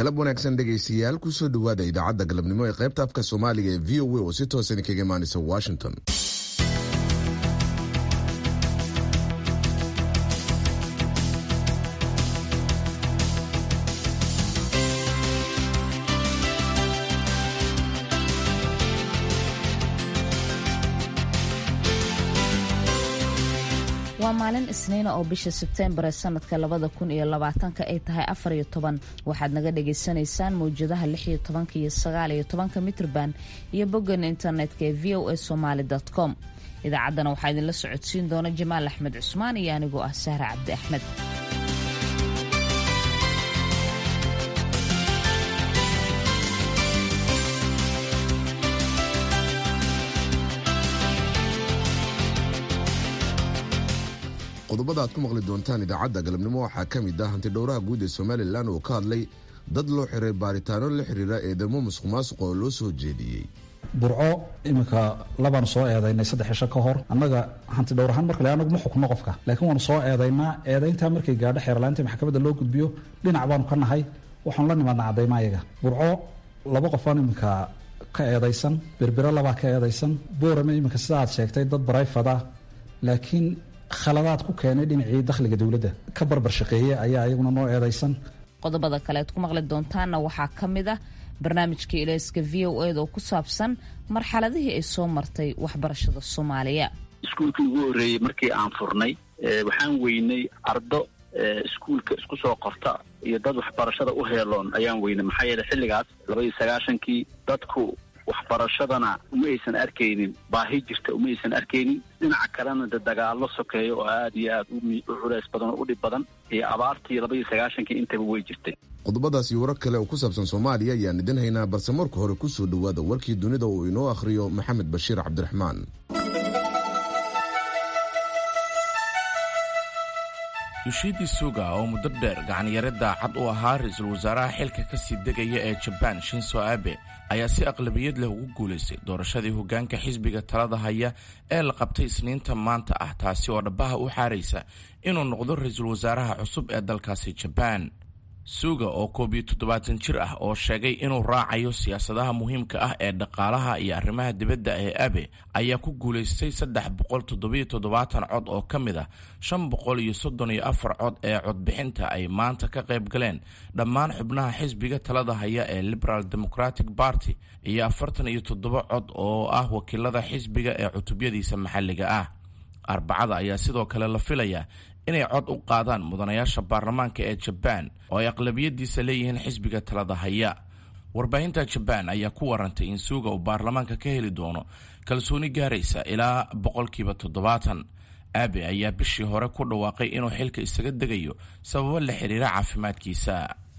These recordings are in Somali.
galab wanaagsan dhegaystayaal kusoo dhowaada idaacadda galabnimo ee qaybta afka soomaaliga ee v o a oo si toosan kaga imaanaysa washington waa maalin isniina oo bisha sebteembar ee sanadka labada kun iyo labaatanka ay tahay afar iyo toban waxaad naga dhagaysanaysaan mawjadaha lix iyo tobanka iyo sagaal iyo tobanka mitrban iyo boggan internetka ee v o a somaali com idaacaddana waxaa idinla socodsiin doona jamaal axmed cusmaan iyo anigoo ah sahra cabdi axmed qodobada aad ku maqli doontaan idaacadda galabnimo waxaa ka mid ah hantidhowraha guud ee somalilan oo ka hadlay dad loo xiray baaritaano la xiriira eedamo musuq maasuqa oo loo soo jeediyey burco iminka labaan soo eedaynay saddex cisho ka hor annaga hanti dhowr ahaan markale anagu ma xukno qofka laakiin waanu soo eedaynaa eedayntaa markay gaadho xeerlaanta maxkamadda loo gudbiyo dhinac baanu ka nahay waxaanu la nimaadna caddayma ayaga burco laba qofaan iminka ka eedaysan berbero labaa ka eedaysan boorame iminka sida aad sheegtay dad barayfada laakiin khaladaad ku keenay dhinacii dakhliga dowladda ka barbar shaqeeye ayaa iyaguna noo eedaysan qodobada kale aad ku maqli doontaanna waxaa ka mid ah barnaamijka ilayska v o eda oo ku saabsan marxaladihii ay soo martay waxbarashada soomaaliya iskuulkii ugu horreeyey markii aan furnay waxaan weynay ardo iskuulka isku soo qorta iyo dad waxbarashada u heeloon ayaan weynay maxaa yeele xilligaas labaiyo sagaashankii dadku waxbarashadana uma aysan arkaynin baahi jirta uma aysan arkaynin dhinaca kalena de dagaallo sokeeya oo aada iyo aada u culays badan oo u dhib badan iyo abaartii labaiyo sagaashankii intaba way jirtay qodobadaas iyo warar kale oo ku saabsan soomaaliya ayaan idin haynaa balse marka hore kusoo dhowaada warkii dunida uu inoo akhriyo maxamed bashiir cabdiraxmaan yushidi suga oo muddo dheer gacanyare daacad u ahaa ra-iisul wasaaraha xilka ka sii degaya ee jabaan shinso abe ayaa si aqlabiyad leh ugu guulaystay doorashadii hoggaanka xisbiga talada haya ee la qabtay isniinta maanta ah taasi oo dhabbaha u xaaraysa inuu noqdo ra-iisul wasaaraha cusub ee dalkaasi jabaan suga oo koob iyo toddobaatan jir ah oo sheegay inuu raacayo siyaasadaha muhiimka ah ee dhaqaalaha iyo arrimaha dibadda ee abe ayaa ku guulaystay saddex boqol toddobiyo toddobaatan cod oo ka mid ah shan boqol iyo soddon iyo afar cod ee codbixinta ay maanta ka qayb galeen dhammaan xubnaha xisbiga talada haya ee liberal democratic party iyo afartan iyo toddoba cod oo ah wakiilada xisbiga ee cutubyadiisa maxalliga ah arbacada ayaa sidoo kale la filayaa inay cod u qaadaan mudanayaasha baarlamaanka ee jabaan oo ay aqlabiyadiisa leeyihiin xisbiga talada haya warbaahinta jabaan ayaa ku warantay in suuga uu baarlamaanka ka heli doono kalsooni gaaraysa ilaa boqolkiiba toddobaatan aabe ayaa bishii hore ku dhawaaqay inuu xilka isaga degayo sababo la xiriira caafimaadkiisa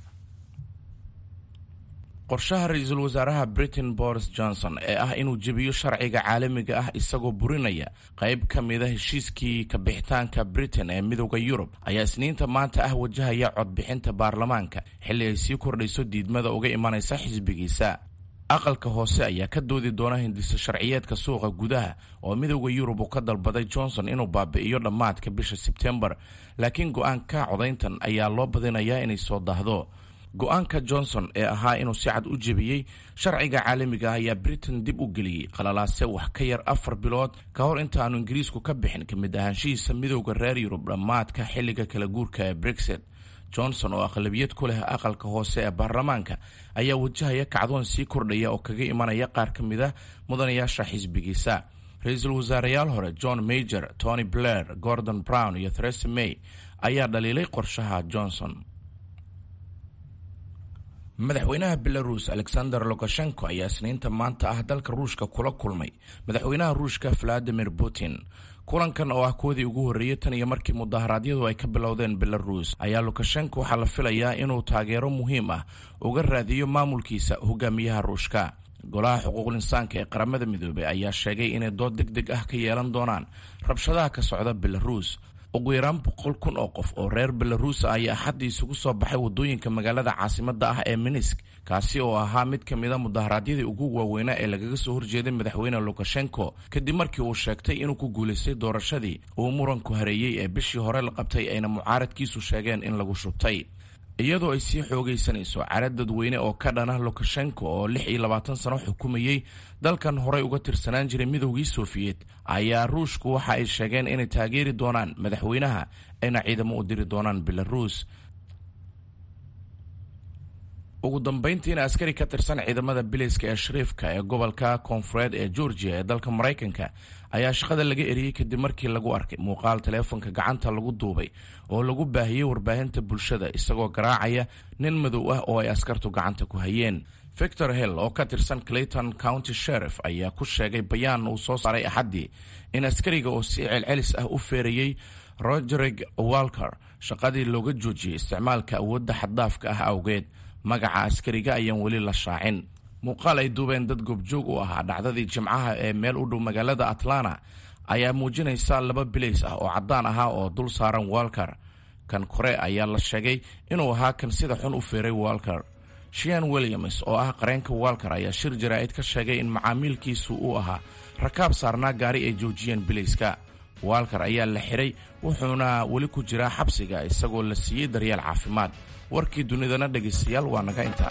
qorshaha ra-iisul wasaaraha britain boris johnson ee ah inuu jebiyo sharciga caalamiga ah isagoo burinaya qayb ka mida heshiiskii kabixitaanka britain ee midooda yurub ayaa isniinta maanta ah wajahaya codbixinta baarlamaanka xilli ay sii kordhayso diidmada uga imanaysa xisbigiisa aqalka hoose ayaa ka doodi doona hindisa sharciyeedka suuqa gudaha oo midooda yurub uu ka dalbaday johnson inuu baabi'iyo dhammaadka bisha sebtembar laakiin go-aanka codayntan ayaa loo badinayaa inay soo daahdo go-aanka johnson ee ahaa inuu si cad u jebiyey sharciga caalamiga ah ayaa britain dib u geliyey qalalaase wax ka yar afar bilood ka hor inta aanu ingiriisku ka bixin ka mid ahaanshihiisa midowda reer yurub dhammaadka xilliga kala guurka ee brexit johnson oo aqlabiyad ku leh aqalka hoose ee baarlamaanka ayaa wajahaya kacdoon sii kordhaya oo kaga imanaya qaar ka mid a mudanayaasha xisbigiisa ra-iisul wasaareyaal hore john major tony blair gordon brown iyo theresa may ayaa dhaliilay qorshaha johnson madaxweynaha belarus alexander lukashenko ayaa isniinta maanta ah dalka ruushka kula kulmay madaxweynaha ruushka valadimir putin kulankan oo ah koodii ugu horreeyey tan iyo markii mudaharaadyadu ay ka bilowdeen belarus ayaa lukashenko waxaa la filayaa inuu taageero muhiim ah uga raadiyo maamulkiisa hogaamiyaha ruushka golaha xuquuqul insaanka ee qaramada midoobey ayaa sheegay inay dood deg deg ah ka yeelan doonaan rabshadaha ka socda belarus ugu yaraan boqol kun oo qof oo reer belaruus ah ayaa axaddii isugu soo baxay waddooyinka magaalada caasimadda ah ee minisk kaasi oo ahaa mid ka mida mudaharaadyadii ugu waaweynaa ee lagaga soo horjeeday madaxweyne lukashenko kadib markii uu sheegtay inuu ku guulaystay doorashadii uu muranku hareeyey ee bishii hore la qabtay ayna mucaaradkiisu sheegeen in lagu shubtay iyadoo ay sii xoogaysanayso cara dadweyne oo ka dhana lukashenko oo lix iyo labaatan sano xukumayey dalkan horey uga tirsanaan jiray midowgii sofiyeet ayaa ruushku waxa ay sheegeen inay taageeri doonaan madaxweynaha ayna ciidamo u diri doonaan belaruus ugu dambayntiina askari ka tirsan ciidamada biliska ee shariifka ee gobolka koonfureed ee georgia ee dalka maraykanka ayaa shaqada laga eriyey kadib markii lagu arkay muuqaal taleefonka gacanta lagu duubay oo lagu baahiyey warbaahinta bulshada isagoo garaacaya nin madow ah oo ay askartu gacanta ku hayeen victor hill oo ka tirsan clayton county sheriff ayaa ku sheegay bayaan uu soo saaray axaddii in askariga oo si celcelis ah u feerayey rogerig walker shaqadii looga joojiyey isticmaalka awoodda xaddaafka ah awgeed magaca askariga ayaan weli la shaacin muuqaal ay duubeen dad goobjoog u ahaa dhacdadii jimcaha ee meel u dhow magaalada atlanta ayaa muujinaysa laba bilays ah oo caddaan ahaa oo dul saaran walker kan kore ayaa la sheegay inuu ahaa kan sida xun u feeray walker shian williams oo ah qareenka walker ayaa shir jaraa'id ka sheegay in macaamiilkiisu uu ahaa rakaab saarnaa gaari ay joojiyeen bilayska walker ayaa la xiray wuxuuna weli ku jiraa xabsiga isagoo la siiyey daryeel caafimaad warkii dunidana dhegaystayaal waa naga intaa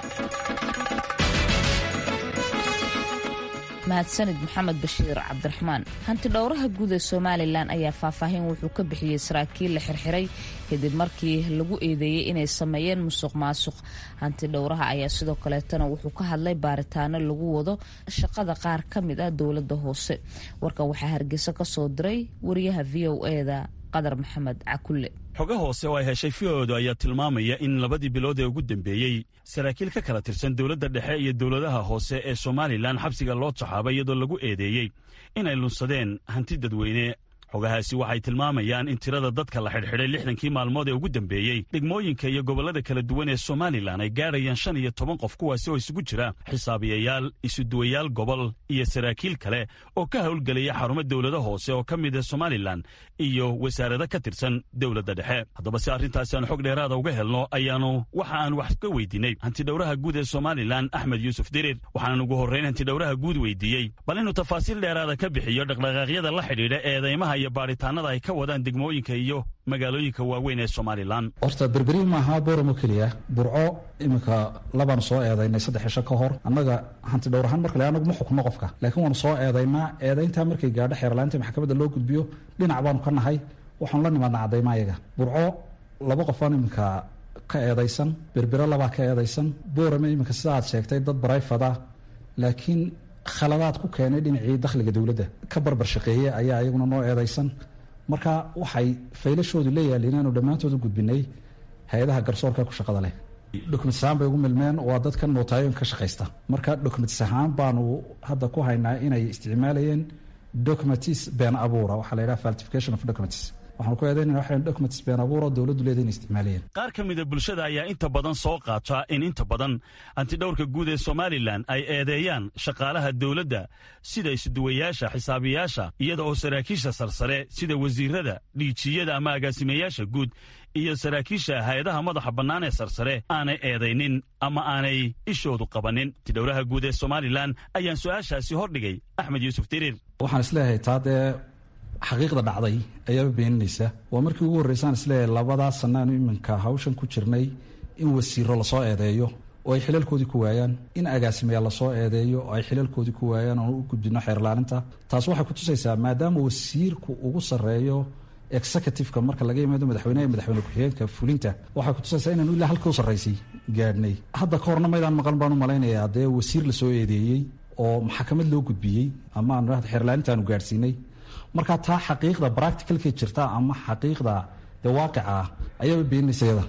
mahadsanid maxamed bashiir cabdiraxmaan hanti dhowraha guud ee somalilan ayaa faahfaahin wuxuu ka bixiyey saraakiil la xirxiray kadib markii lagu eedeeyey inay sameeyeen musuq maasuq hanti dhowraha ayaa sidoo kaleetana wuxuu ka hadlay baaritaano lagu wado shaqada qaar ka mid ah dowladda hoose warkan waxaa hargeysa ka soo diray wariyaha v o eda qadar maxamed cakulle xoga hoose oo ay heshay fioodu ayaa tilmaamaya in labadii bilood ee ugu dambeeyey saraakiil ka kala tirsan dowladda dhexe iyo dowladaha hoose ee somalilan xabsiga loo taxaabay iyadoo lagu eedeeyey inay lunsadeen hanti dadweyne xogahaasi waxay tilmaamayaan in tirada dadka la xidhxidhay lixdankii maalmood ee ugu dambeeyey degmooyinka iyo gobollada kala duwan ee somalilan ay gaadhayaan shan iyo toban qof kuwaasi oo isugu jira xisaabiyayaal isuduwayaal gobol iyo saraakiil kale oo ka howlgelaya xarumo dowlado hoose oo ka mid ah somalilan iyo wasaarado ka tirsan dowladda dhexe haddaba si arrintaasi aan xog dheeraada uga helno ayaanu waxa aan wax ka weydiinay hantidhowraha guud ee somalilan axmed yuusuf dirir waxaanan ugu horrayn hantidhowraha guud weydiiyey bal inuu tafaasiil dheeraada ka bixiyo dhaqdhaqaaqyada la xidhiidha eedaymaha iyo baaritaanada ay ka wadaan degmooyinka iyo magaalooyinka waaweyn ee somalilan horta berberi maaha booramo keliya burco iminka labaanu soo eedaynay saddex cisho ka hor annaga hanti dhowr ahaan markale anagu ma xukno qofka laakiin waanu soo eedaynaa eedayntaa markay gaadho xeerlaanta maxkamadda loo gudbiyo dhinac baanu ka nahay waxaanu la nimaadnaa caddayma ayaga burco laba qofaan iminka ka eedaysan berbero labaa ka eedaysan boorame iminka sida aad sheegtay dad barayfada laakiin khaladaad ku keenay dhinacii dakhliga dowladda ka barbar shaqeeye ayaa iyaguna noo eedaysan marka waxay faylashoodu leeyaali inaanu dhammaantood u gudbinay hay-adaha garsoorka ku shaqada leh documentis ahaan bay ugu milmeen waa dadkan nootaayoon ka shaqaysta marka documentis ahaan baanu hadda ku haynaa inay isticmaalayeen documentis been abuura waxaa la yidhaha falsification of documents waxaanu ku eedaynana waxaan documents been abuura dowladdu leeda inay isticmaalayeen qaar ka mida bulshada ayaa inta badan soo qaata in inta badan hantidhowrka guud ee somalilan ay eedeeyaan shaqaalaha dowladda sida isuduwayaasha xisaabiyaasha iyada oo saraakiisha sarsare sida wasiirada dhiijiyada ama agaasimayaasha guud iyo saraakiisha hay-adaha madaxa bannaan ee sarsare aanay eedaynin ama aanay ishoodu qabannin hantidhowraha guud ee somalilan ayaan su-aashaasi hordhigay axmed yuusuf diriir waxaan isleeyahay taa dee xaqiiqda dhacday ayaaba beeninaysa waa markii ugu horreysaan isleeyahay labadaa sannaanu iminka hawshan ku jirnay in wasiiro lasoo eedeeyo oo ay xilalkoodii ku waayaan in agaasimayaal lasoo eedeeyo oo ay xilalkoodii ku waayaan oon u gudbino xeerlaaninta taas waxay ku tusaysaa maadaama wasiirku ugu sarreeyo executiveka marka laga yimaado madaxweyneha madaxweyne ku-xigeenka fulinta waxay kutusaysaa inaanu ilaa halka u sarraysay gaadhnay hadda ka horna maydaan maqan baan u malaynayaa dee wasiir lasoo eedeeyey oo maxkamad loo gudbiyey ama aanu xeerlaanintaanu gaadhsiinay marka taa xaqiiqda bracticalkay jirta ama xaqiiqda dee waaqica ah ayaaba beeninaysa yada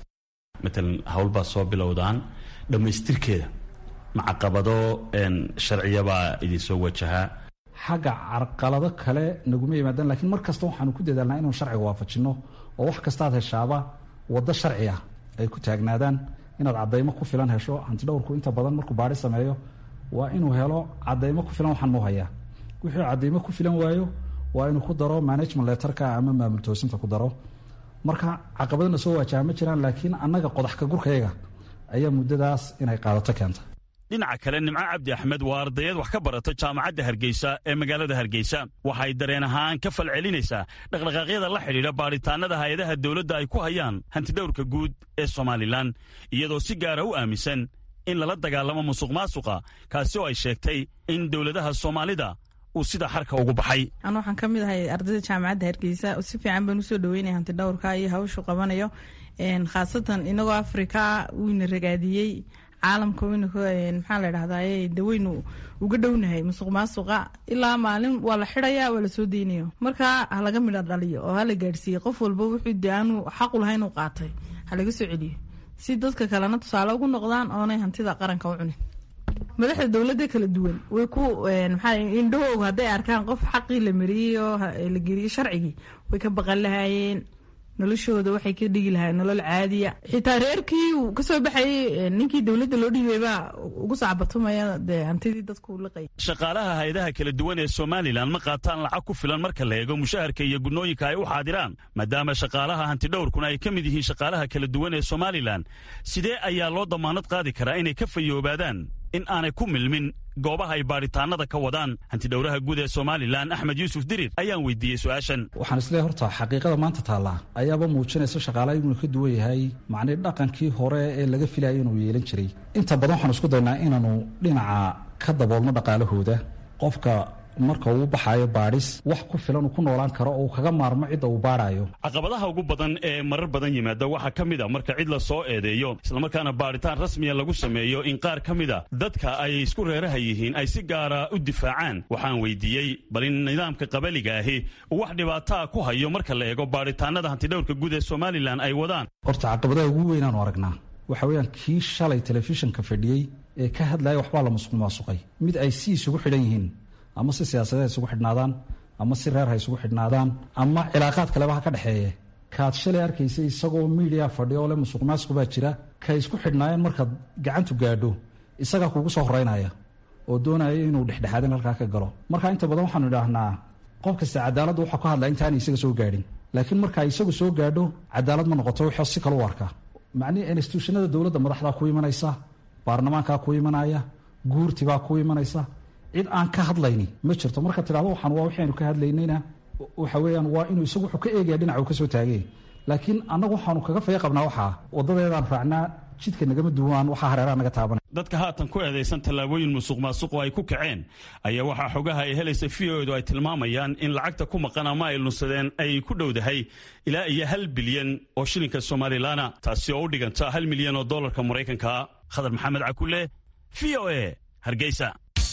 matalan howlbaa soo bilowdaan dhammaystirkeeda macaqabado sharciyabaa idinsoo wajahaa xagga carqalado kale naguma yimaadaan lakiin mar kasta waxaanu ku dadaalnaa inaanu sharciga waafajinno oo wax kastaad heshaaba waddo sharci ah ay ku taagnaadaan inaad caddaymo ku filan hesho hantidhowrku inta badan markuu baadhi sameeyo waa inuu helo caddaymo ku filan waxaan nuu hayaa wixii caddaymo ku filan waayo waa inuu ku daro management letterka ama maamul toosinta ku daro marka caqabadana soo waajaha ma jiraan laakiin annaga qodax ka gurkayaga ayaa muddadaas inay qaadato keenta dhinaca kale nimco cabdi axmed waa ardayad wax ka barata jaamacadda hargeysa ee magaalada hargeysa waxay dareen ahaan ka falcelinaysaa dhaqdhaqaaqyada la xidhiidha baadhitaannada hay-adaha dowladda ay ku hayaan hantidhowrka guud ee somalilan iyadoo si gaara u aaminsan in lala dagaalamo musuq maasuqa kaasi oo ay sheegtay in dowladaha soomaalida uu sida xarka ugu baxay an waxaan ka mid ahay ardayda jaamacadda hargeysa si fiican baan usoo dhaweynaya hanti dhowrka iyo hawshu qabanayo khaasatan inagoo afrika wiina ragaadiyey caalamka wayna maxaa la dhahdaye de waynu uga dhownahay musuq maasuqa ilaa maalin waa la xidaya waa lasoo deynayo marka halaga midha dhaliyo oo hala gaadhsiiyey qof walba wuxuu de aanu xaqu lahayn u qaatay halaga soo celiyo si dadka kalena tusaale ugu noqdaan oonay hantida qaranka u cunin madaxda dowladda kala duwan way ku maxaa indhahooga hadday arkaan qof xaqii la mariyey oo la geliyey sharcigii way ka baqan lahaayeen noloshooda waxay ka dhigi lahayen nolol caadiya xitaa reerkii uu kasoo baxayey ninkii dowladda loo dhiibay baa ugu sacbatumaya dee hantidii dadku liqay shaqaalaha hay-adaha kala duwan ee somalilan ma qaataan lacag ku filan marka la eego mushaharka iyo gudnooyinka ay u xaadiraan maadaama shaqaalaha hantidhowrkuna ay ka mid yihiin shaqaalaha kala duwan ee somalilan sidee ayaa loo damaanad qaadi karaa inay ka fayoobaadaan in aanay ku milmin goobaha ay baadhitaanada ka wadaan hantidhowraha guud ee somalilan axmed yuusuf dirir ayaan weydiiyey su-aashan waxaan isleeyahay horta xaqiiqada maanta taallaa ayaaba muujinaysa shaqaalaha inuu ka duwan yahay macnii dhaqankii hore ee laga filayay inuu yeelan jiray inta badan waxaan isku daynaa inaanu dhinaca ka daboolno dhaqaalahooda qofka marka uu baxaayo baadhis wax ku filan uu ku noolaan karo oo uu kaga maarmo cidda uu baadhaayo caqabadaha ugu badan ee marar badan yimaada waxaa ka mid a marka cid la soo eedeeyo islamarkaana baadhitaan rasmiya lagu sameeyo in qaar ka mid a dadka ay isku reeraha yihiin ay si gaara u difaacaan waxaan weydiiyey bal in nidaamka qabaliga ahi uu wax dhibaataa ku hayo marka la eego baadhitaanada hantidhowrka guud ee somalilan ay wadaan horta caqabadaha ugu weynaanu aragnaa waxa weeyaan kii shalay telefishinka fadhiyey ee ka hadlaya waxbaa la musuq maasuqay mid ay si isugu xidhan yihiin ama si siyaasadeed ha isugu xidhnaadaan ama si reer ha isugu xidhnaadaan ama cilaaqaad kaleba ha ka dhexeeye kaad shalay arkaysa isagoo miidiya fadhiya oo le musuq maasuq baa jira kay isku xidhnaayeen markaad gacantu gaadho isagaa kugu soo horeynaya oo doonaya inuu dhexdhexaadin halkaa ka galo marka inta badan waxaanu idhaahnaa qof kasta cadaaladda waxaa ku hadlaa intaana isaga soo gaadhin laakiin marka isagu soo gaadho cadaalad ma noqoto wixii si kale u arkaa macnihii instituushanada dowladda madaxdaa ku imanaysa baarlamaankaa ku imanaya guurtibaa ku imanaysa cid aan ka hadlayni ma jirto marka tidhahdo waxaan waa waxaynu ka hadlaynayna waxa weeyaan waa inuu isagu wuxuu ka eegaya dhinaca uu ka soo taagay laakiin annagu waxaanu kaga faya qabnaa waxaa waddadeedaan raacnaa jidka nagama duwaan waxaa hareeraha naga taabanay dadka haatan ku eedaysan tallaabooyin musuq maasuqo ay ku kaceen ayaa waxaa xogaha ay helaysa v o edu ay tilmaamayaan in lacagta ku maqan ama ay lunsadeen ay ku dhowdahay ilaa iyo hal bilyan oo shilinka somalilaana taasi oo u dhiganta hal milyan oo dollarka maraykanka khadar maxamed cakule v o e hargeysa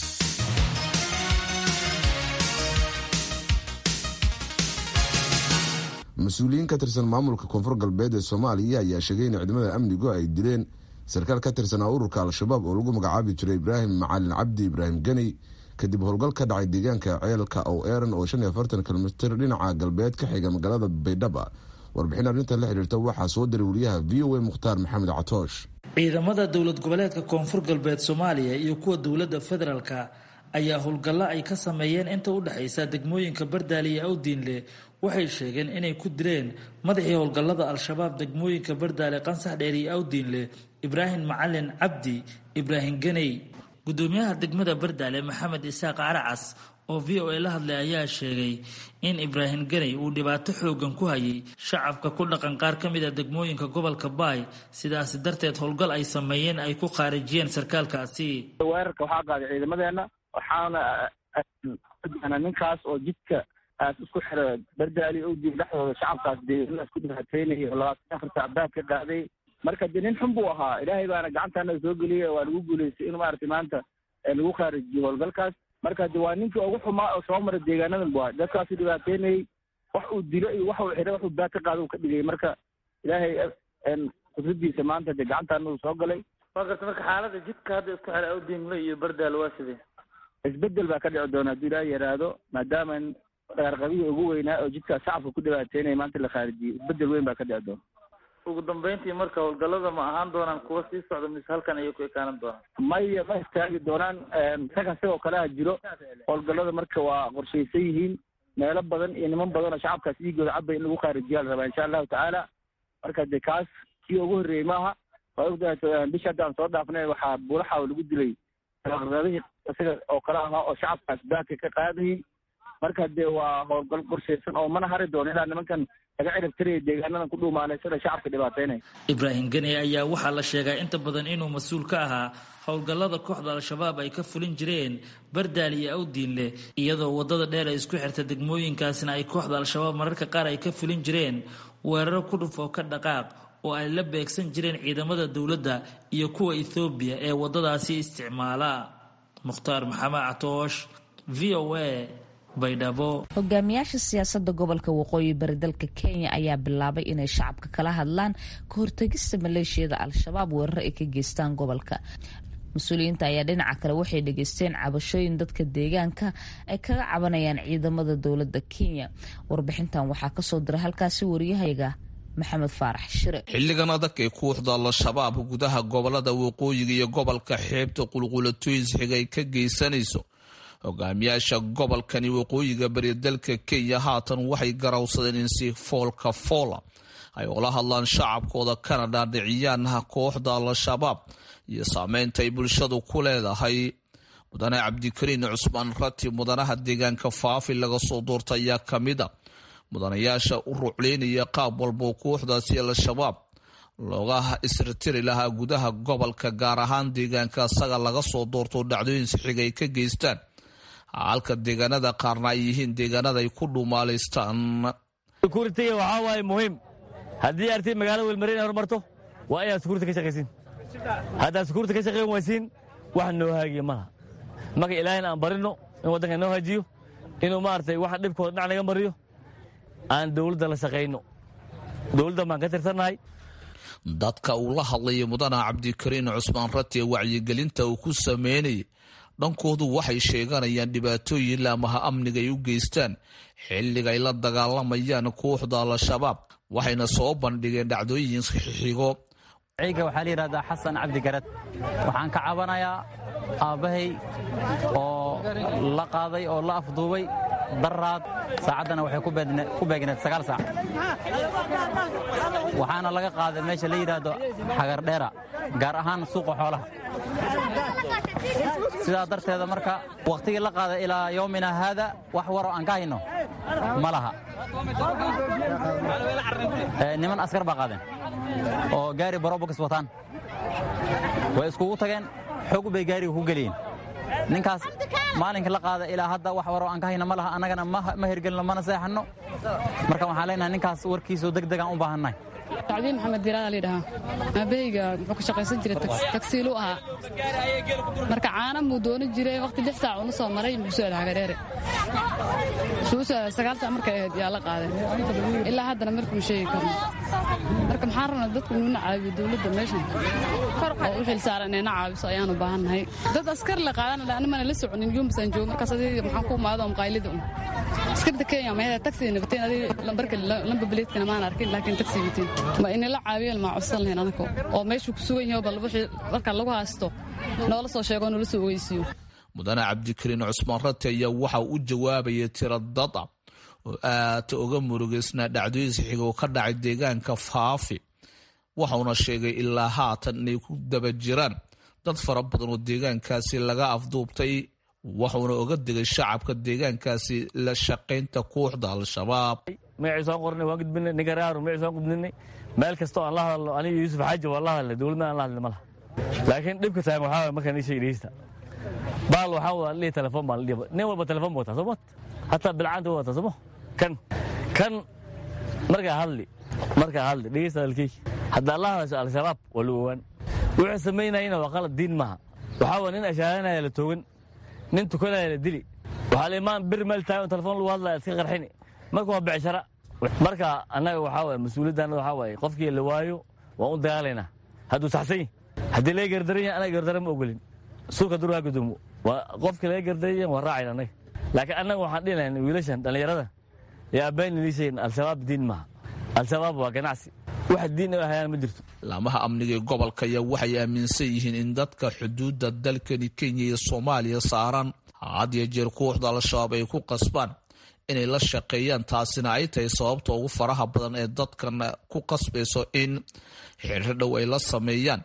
mas-uuliyiin ka tirsan maamulka koonfur galbeed ee soomaaliya ayaa sheegay in ciidamada amnigu ay dileen sarkaal ka tirsanaa ururka al-shabaab oo lagu magacaabi jiray ibraahim macalin cabdi ibraahim geni kadib howlgal ka dhacay deegaanka ceelka ow eran oo shan iyo afartan kilomitir dhinaca galbeed ka xiga magaalada baydhaba warbixin arrintan la xiriirta waxaa soo diray wariyaha v o a mukhtaar maxamed catoosh ciidamada dowlad goboleedka koonfur galbeed soomaaliya iyo kuwa dowladda federaalka ayaa howlgallo ay ka sameeyeen inta u dhexaysa degmooyinka bardaali iyo awdiinle waxay sheegeen inay ku dileen madaxii howlgallada al-shabaab degmooyinka bardaale qansax dheer iyo awdiinle ibraahim macalin cabdi ibraahim ganey gudoomiyaha degmada bardaale maxamed isaaq caracas oo v o a la hadlay ayaa sheegay in ibraahim ganey uu dhibaato xoogan ku hayay shacabka ku dhaqan qaar ka mid a degmooyinka gobolka baay sidaasi darteed howlgal ay sameeyeen ay ku khaarijiyeen sarkaalkaasi weerarka waxaa qaaday ciidamadeena waxaana ninkaas oo jidka aas isku xira bardaali owdiin dhexdooda shacabkaas deegaanada isku dhibaataynaya oo labaatan afarta abdaad ka qaaday marka de nin xun buu ahaa ilaahay baana gacantaana soo geliyay waa lagu guulaystay in maaragtay maanta lagu khaarijiyo howlgalkaas marka de waa ninkii ugu xumaa oo soo mara deegaanadan bu ahaa dadkaasu dhibaateynayay wax uu dilo iyo wax uu xidhay wax uu baad ka qaada uu ka dhigay marka ilaahay qudradiisa maanta de gacantaana uu soo galay waa garta marka xaalada jidka hadda isku xira awdiinle iyo bardaale waa sidee isbedel baa ka dhici doona hadduu ilaaha yaraado maadaama dhaarqabihii ugu weynaa oo jidkaas shacabka ku dhibaateynaya maanta la khaarijiyey isbedel weyn baa ka dhici doona ugu dambeyntii marka howlgallada ma ahaan doonaan kuwa sii socda mise halkan ayay ku ekaanan doonaan maya ma istaagi doonaan rag asagoo kaleha jiro howlgallada marka waa qorshaysan yihiin meelo badan iyo niman badan oo shacabkaas dhiigooda cabay in lagu khaarijiyaa la rabaa insha allahu tacaala marka de kaas kii ugu horreeyey maaha bisha hadda aan soo dhaafnay waxaa buulaxa lagu dilay kalaadihii isaga oo kale ahaa oo shacabkaas baanka ka qaadayay marka dee waa howlgal qorshaysan oo mana hari doono ilaa nimankan laga cirib tiraya deegaanadan ku dhuumaanaysada shacabka dhibaataynaya ibraahim geni ayaa waxaa la sheegaa inta badan inuu mas-uul ka ahaa howlgallada kooxda al-shabaab ay ka fulin jireen bardaal iyo awdiinle iyadoo wadada dheer ay isku xirta degmooyinkaasina ay kooxda al-shabaab mararka qaar ay ka fulin jireen weeraro ku dhuf oo ka dhaqaaq oo ay la beegsan jireen ciidamada dowladda iyo kuwa ethoobiya ee wadadaasi isticmaala mukhtaar maxamed catoosh v o a hogaamiyaasha siyaasada gobolka waqooyi bari dalka kenya ayaa bilaabay inay shacabka kala hadlaan ka hortegista maleeshiyada al-shabaab weerar ay ka geystaan gobolka mas-uuliyiinta ayaa dhinaca kale waxay dhageysteen cabashooyin dadka deegaanka ay kaga cabanayaan ciidamada dowlada kenya warbixintan waxaa kasoo diray halkaasi wariyahayaga maxamed faarax shire xilligan adag ee kooxda al-shabaab gudaha gobolada waqooyiga iyo gobolka xeebta qulqulatoys xiga ay ka geysanayso hogaamiyaasha gobolkani waqooyiga bari dalka kenya haatan waxay garawsadeen in si foolka foola ay ula hadlaan shacabkooda kana dhaadhiciyaanaha kooxda al-shabaab iyo saameynta ay bulshadu ku leedahay mudane cabdikariin cusmaan rati mudanaha deegaanka faafi laga soo doorta ayaa ka mid a mudanayaasha u rucleynaya qaab walboo kooxdaasi al-shabaab looga isritiri lahaa gudaha gobolka gaar ahaan deegaanka asaga laga soo doorto dhacdooyin sixiga ay ka geystaan halka deegaanada qaarna ay yihiin deegaanada ay ku dhuumaalaystaan sukuuritiga waxaa waaye muhiim haddii arti magaalada welmarina horumarto waa inaad sukuurta ka shaqaysiin haddaad sukuurta ka shaqayn waysiin wax noo haagiya malaha marka ilaahayna aan barino in waddanka noo haajiyo inuu maaragtay waxa dhibkooda dhinac naga mariyo aan dowladda la shaqayno dowladdan baan ka tirsannahay dadka uu la hadlaya mudana cabdikariin cusmaan rati ee wacyigelinta uu ku sameynayay dhankoodu waxay sheeganayaan dhibaatooyin laamaha amniga ay u geystaan xilliga ay la dagaalamayaan kooxda al-shabaab waxayna soo bandhigeen dhacdooyin xixigo ciiga waxaa la yidhahdaa xasan cabdi garad waxaan ka cabanayaa aabbahay oo la qaaday oo la afduubay daraad saacaddana waxay ku beegneed sagaal saac waxaana laga qaaday meesha la yidhaahdo xagardheera gaar ahaan suuqa xoolaha sidaa darteeda marka wakhtigii la qaaday ilaa yoomina haada wax waroo aan ka hayno ma laha niman askar baa qaadeen oo gaari barobokas wataan way iskugu tageen xoog bay gaariga ku geliyeen ninkaas maalinka la qaada ilaa hadda wax waroo aan ka hayna ma laha annagana ma hirgelino mana seexanno marka waxaan leenahay ninkaas warkiisoo deg degaan u baahannahay tacdiin maxamed diiraada layidhahaa aabahayga muxuu ka shaqaysan jiray tagsiilu ahaa marka caana muu doonan jiray waqti lix saac uuna soo maray muxuu soo hagareere sagaal saac markay ahayd yaa la qaaday ilaa haddana markuu sheegi karno marka maxaan rabnaa dadku inuuna caawiyo dowladda meeshan oo u xil saaran inayna caawiso ayaanu baahannahay dad askar la qaadana animana la soconin yumbasaan joogo markaas adiga maxaan ku imaado maqaylida un askarta kenya mayada taxi nabateen adiga lambarka lamba beleedkana maan arkin laakiin taxi wateen ma inala caawiyan maa codsan lahayn anako oo meeshuu ku sugan yahay bal wixii marka lagu haysto noola soo sheego noola soo ogeysiiyo mudane cabdikariin cusmaan rati ayaa waxa u jawaabaya tira dada oo aad uga murugeysnaa dhacdooyin sixiga oo ka dhacay deegaanka faafi waxauna sheegay ilaa haatan inay ku daba jiraan dad fara badan oo deegaankaasi laga afduubtay waxuuna oga digay shacabka deegaankaasi la shaqaynta kooxda al-shabaab magacii soo qornay waan gudbinay nigaraaru magacii soo gudbinay meel kastoo aan la hadalno aniga yuusuf xaaji waan la hadalnay dowladna aan la hadlin ma laha laakiin dhibka tahay waxaa waye markaan ii sheegi dhegeysta baal waxaa wada lihi telefoon baan lidhiba nin walba telefoon buu wataa soo mat hataa bilcaanta waa wataa sooma kan kan markaa hadli markaa hadli dhegeysta hadalkeygi haddaa la hadasho al-shabaab waa la owaan wuxuu samaynayana waa qalad diin maaha waxaa waa nin ashaaranaya la toogan nin tukanaya la dili waxaa la imaan bir meel taagan oo telefoon lagu hadlaya iska qarxini marka waa becshara marka annaga waxaa waye mas-uuliyaddaana waxaa waaye qofkii la waayo waan u dagaalaynaa hadduu saxsan yahi haddii laga gardaran yahay anaga gardara ma ogolin suuka dur ha gudoomo waa qofkii laga gardaran yahay waan raacayna annaga laakiin annaga waxaan dhihi lahayn wiilashan dhallinyarada ee abbayn liishayn al-shabaab diin maaha al-shabaab waa ganacsi wax diin ay hayaan ma jirto laamaha amniga ee gobolka ayaa waxay aaminsan yihiin in dadka xuduudda dalkani kenya iyo soomaaliya saaran had iyo jeer kooxda al-shabaab ay ku qasbaan inay la shaqeeyaan taasina ay tahay sababta ugu faraha badan ee dadkan ku qasbayso in xiriir dhow ay la sameeyaan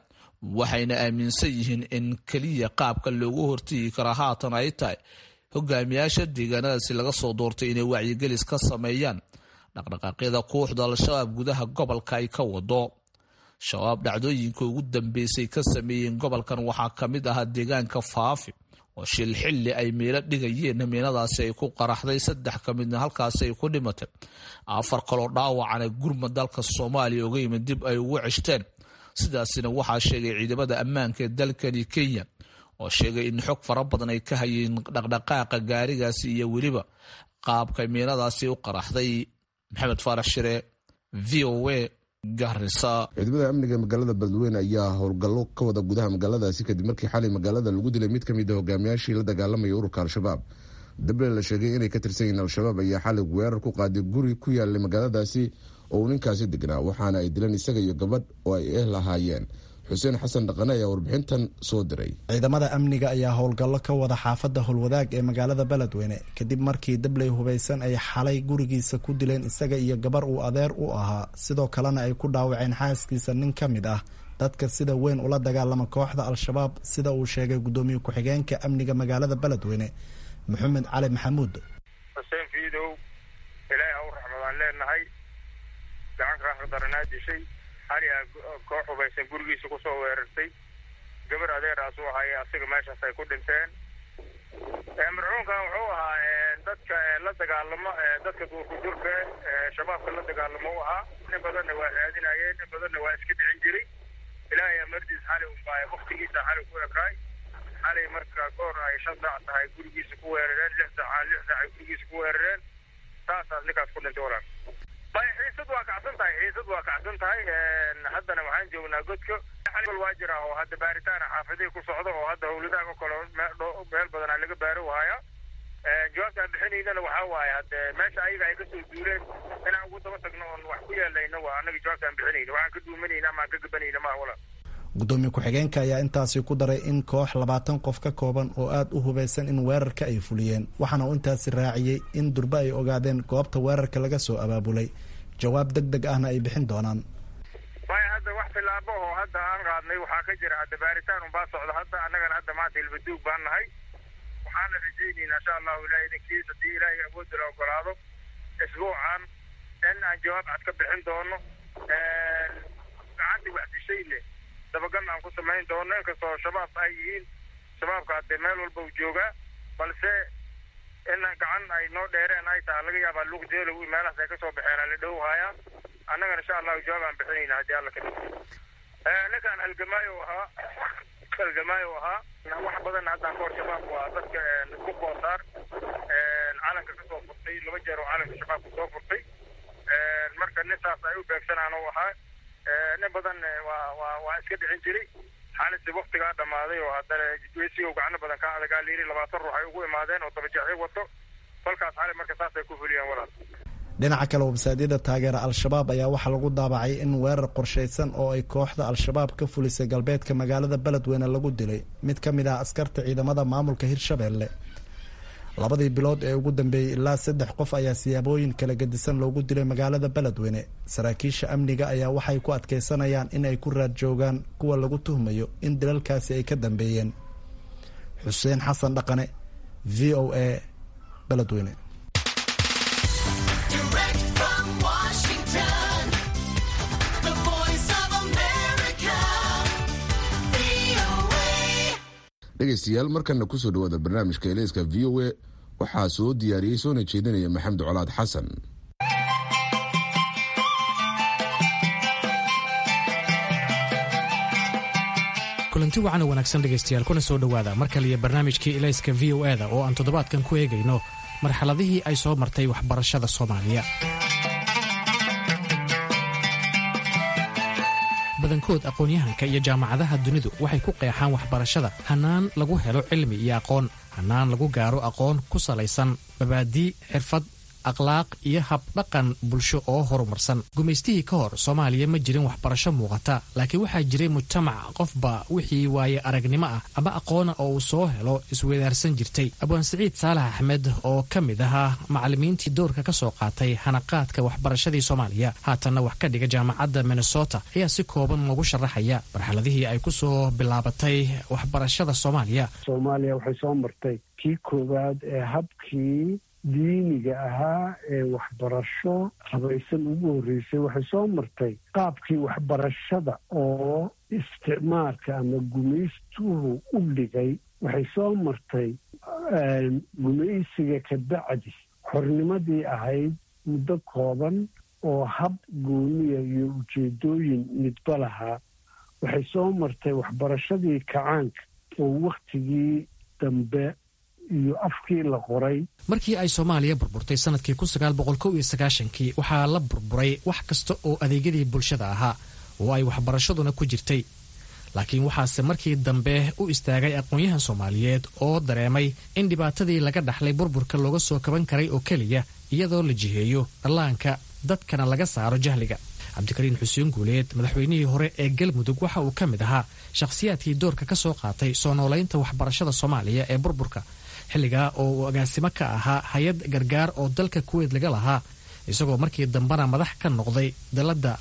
waxayna aaminsan yihiin in keliya qaabka loogu hortegi kara haatan ay tahay hogaamiyaasha deegaanadaasi laga soo doortay inay wacyigelis ka sameeyaan dhaqdhaqaaqyada kooxda al-shabaab gudaha gobolka ay ka wado shabaab dhacdooyinka ugu dambeysay ka sameeyeen gobolkan waxaa ka mid ahaa deegaanka faafi oo shil xilli ay meelo dhigayeen miinadaasi ay ku qaraxday saddex ka midna halkaasi ay ku dhimatay afar kaloo dhaawacana gurmad dalka soomaaliya oga yimid dib ay ugu ceshteen sidaasina waxaa sheegay ciidamada ammaanka ee dalkani kenya oo sheegay in xog fara badan ay ka hayeen dhaqdhaqaaqa gaarigaasi iyo weliba qaabka miinadaasi u qaraxday maxamed faarax shire v o a ciidamada amniga magaalada beledweyne ayaa howlgallo ka wada gudaha magaaladaasi kadib markii xalay magaalada lagu dilay mid ka mid a hogaamiyaashii la dagaalamaya ururka al-shabaab dable la sheegay inay ka tirsan yihiin al-shabaab ayaa xalay weerar ku qaaday guri ku yaalay magaaladaasi oo uu ninkaasi degnaa waxaana ay dileen isaga iyo gabadh oo ay eh lahaayeen xuseen xasan dhaqane ayaa warbixintan soo diray ciidamada amniga ayaa howlgallo ka wada xaafadda howlwadaag ee magaalada beledweyne kadib markii dabley hubaysan ay xalay gurigiisa ku dileen isaga iyo gabar uu adeer u ahaa sidoo kalena ay ku dhaawaceen xaaskiisa nin ka mid ah dadka sida weyn ula dagaalama kooxda al-shabaab sida uu sheegay guddoomiye ku-xigeenka amniga magaalada beledweyne maxamed cali maxamuud xuseen fiidow ilaahay haw raxmadaan leenahay gacanka raxdaranaa dishay xali a koox hubaysan gurigiisa kusoo weerartay gabar adeeraas u ahaaye asiga meeshaas ay ku dhinteen marxuumkan wuxuu ahaa dadka la dagaalamo dadka duurkudurka shabaabka la dagaalamo u ahaa in badanna waa raadinayeen in badanna waa iska dhicin jiray ilaahay amardiis xali unbaa waktigiisa xali ku ekaay xalay marka goor ay shan saac tahay gurigiisa ku weerareen lix saac lix saac ay gurigiisa ku weerareen saasaas ninkaas ku dhintay walaal bay xiisad waa kacsan tahay xiisad waa kacsan tahay haddana waxaan joognaa godka xal waa jira oo hadda baaritaana xaafadihii ku socda oo hadda howladaha o kale meel badanaa laga baaro waaya jawaabta aan bixinaynana waxaa waaye hadde meesha ayaga ay kasoo duuleen inaan ugu daba tagno oon wax ku yeelayna waa annaga jawaabta aan bixinayna waxaan ka duumanayna ama aan ka gabanayna maha walaal gudoomiye ku-xigeenka ayaa intaasi ku daray in koox labaatan qof ka kooban oo aada u hubaysan in weerarka ay fuliyeen waxaana uu intaasi raaciyey in durbe ay ogaadeen goobta weerarka laga soo abaabulay jawaab deg deg ahna ay bixin doonaan maya hadda wax tilaabo oo hadda aan qaadnay waxaa ka jira hadda baaritaan unbaa socda hadda annagana hadda maanta ilbaduug baan nahay waxaana rajaynaynaa insha allahu ilahay idinkiis haddii ilaahay awoodda la ogolaado isbuucan in aan jawaab cad ka bixin doono gacantii wax dishayne dabagal aan ku samayn doono inkastoo shabaab ay yihiin shabaabka hadee meel walba u joogaa balse in gacan ay noo dheereen ay tahay laga yaabaa luuqjeelow meelahaas ay kasoo baxeen la dhow haaya annagana insha allahu jawaab aan bixinayna haddii alla kadib ninkaan halgamaayo ahaa halgamaayo ahaa wax badan haddaan kahor shabaab waa dadka isku koosaar calanka kasoo furtay laba jeer oo calanka shabaabka soo furtay marka nin saas ay u beegsanaan u ahaa nin badan waa waa waa iska dhicin jiray xaalisi waktigaa dhammaaday oo haddana wesigow gacno badan ka adagaa layiri labaatan ruux ay ugu imaadeen oo dabajeexyo wato kolkaas xali marka saasay ku fuliyeen walaal dhinaca kale websaadyada taageera al-shabaab ayaa waxaa lagu daabacay in weerar qorshaysan oo ay kooxda al-shabaab ka fulisay galbeedka magaalada beledweyne lagu dilay mid ka mid ah askarta ciidamada maamulka hirshabeelle labadii bilood ee ugu dambeeyey ilaa saddex qof ayaa siyaabooyin kala gedisan loogu dilay magaalada beledweyne saraakiisha amniga ayaa waxay ku adkeysanayaan in ay ku raad joogaan kuwa lagu tuhmayo in dilalkaasi ay ka dambeeyeen xuseen xasan dhaqane v o a beledweyne dhegaystayaal markana kusoo dhawaada barnaamijka eleyska v o a waxaa soo diyaariyey soona jeedinaya maxamed colaad xasan kulanti wacan oo wanaagsan dhegaystayaal kuna soo dhowaada mar kaliya barnaamijkii elayska v o eda oo aan toddobaadkan ku eegayno marxaladihii ay soo martay waxbarashada soomaaliya badankood aqoon-yahanka iyo jaamacadaha dunidu waxay ku qeexaan waxbarashada hannaan lagu helo cilmi iyo aqoon hannaan lagu gaaro aqoon ku salaysan mabaadii xirfad akhlaaq iyo habdhaqan bulsho oo horumarsan gumaystihii ka hor soomaaliya ma jirin waxbarasho muuqata laakiin waxaa jiray mujtamac qofba wixii waaye aragnimo ah ama aqoona oo uu soo helo isweydaarsan jirtay abwaan siciid saalax axmed oo ka mid ahaa macallimiintii doorka ka soo qaatay hanaqaadka waxbarashadii soomaaliya haatanna wax ka dhiga jaamacadda minnesota ayaa si kooban noogu sharaxaya marxaladihii ay ku soo bilaabatay waxbarashada soomaaliya soomaaliya waxay soo martay kii koowaad ee habkii diiniga ahaa ee waxbarasho habaysan ugu horreysay waxay soo martay qaabkii waxbarashada oo isticmaalka ama gumaystuhu u dhigay waxay soo martay gumaysiga ka bacdi xornimadii ahayd muddo kooban oo hab gooniya iyo ujeedooyin midba lahaa waxay soo martay waxbarashadii kacaanka oo wakhtigii dambe iyo afkii la qoray markii ay soomaaliya burburtay sanadkii kun sagaal boqol kow iyo sagaashankii waxaa la burburay wax kasta oo adeegyadii bulshada ahaa oo ay waxbarashaduna ku jirtay laakiin waxaase markii dambe u istaagay aqoon-yahan soomaaliyeed oo dareemay in dhibaatadii laga dhaxlay burburka looga soo kaban karay oo keliya iyadoo la jiheeyo dhallaanka dadkana laga saaro jahliga cabdikariin xuseen guuleed madaxweynihii hore ee galmudug waxa uu ka mid ahaa shakhsiyaadkii doorka ka soo qaatay soo noolaynta waxbarashada soomaaliya ee burburka xilligaa oo uu agaasimo ka ahaa hay-ad gargaar oo dalka kuweyd laga lahaa isagoo markii dambena madax ka noqday dalladda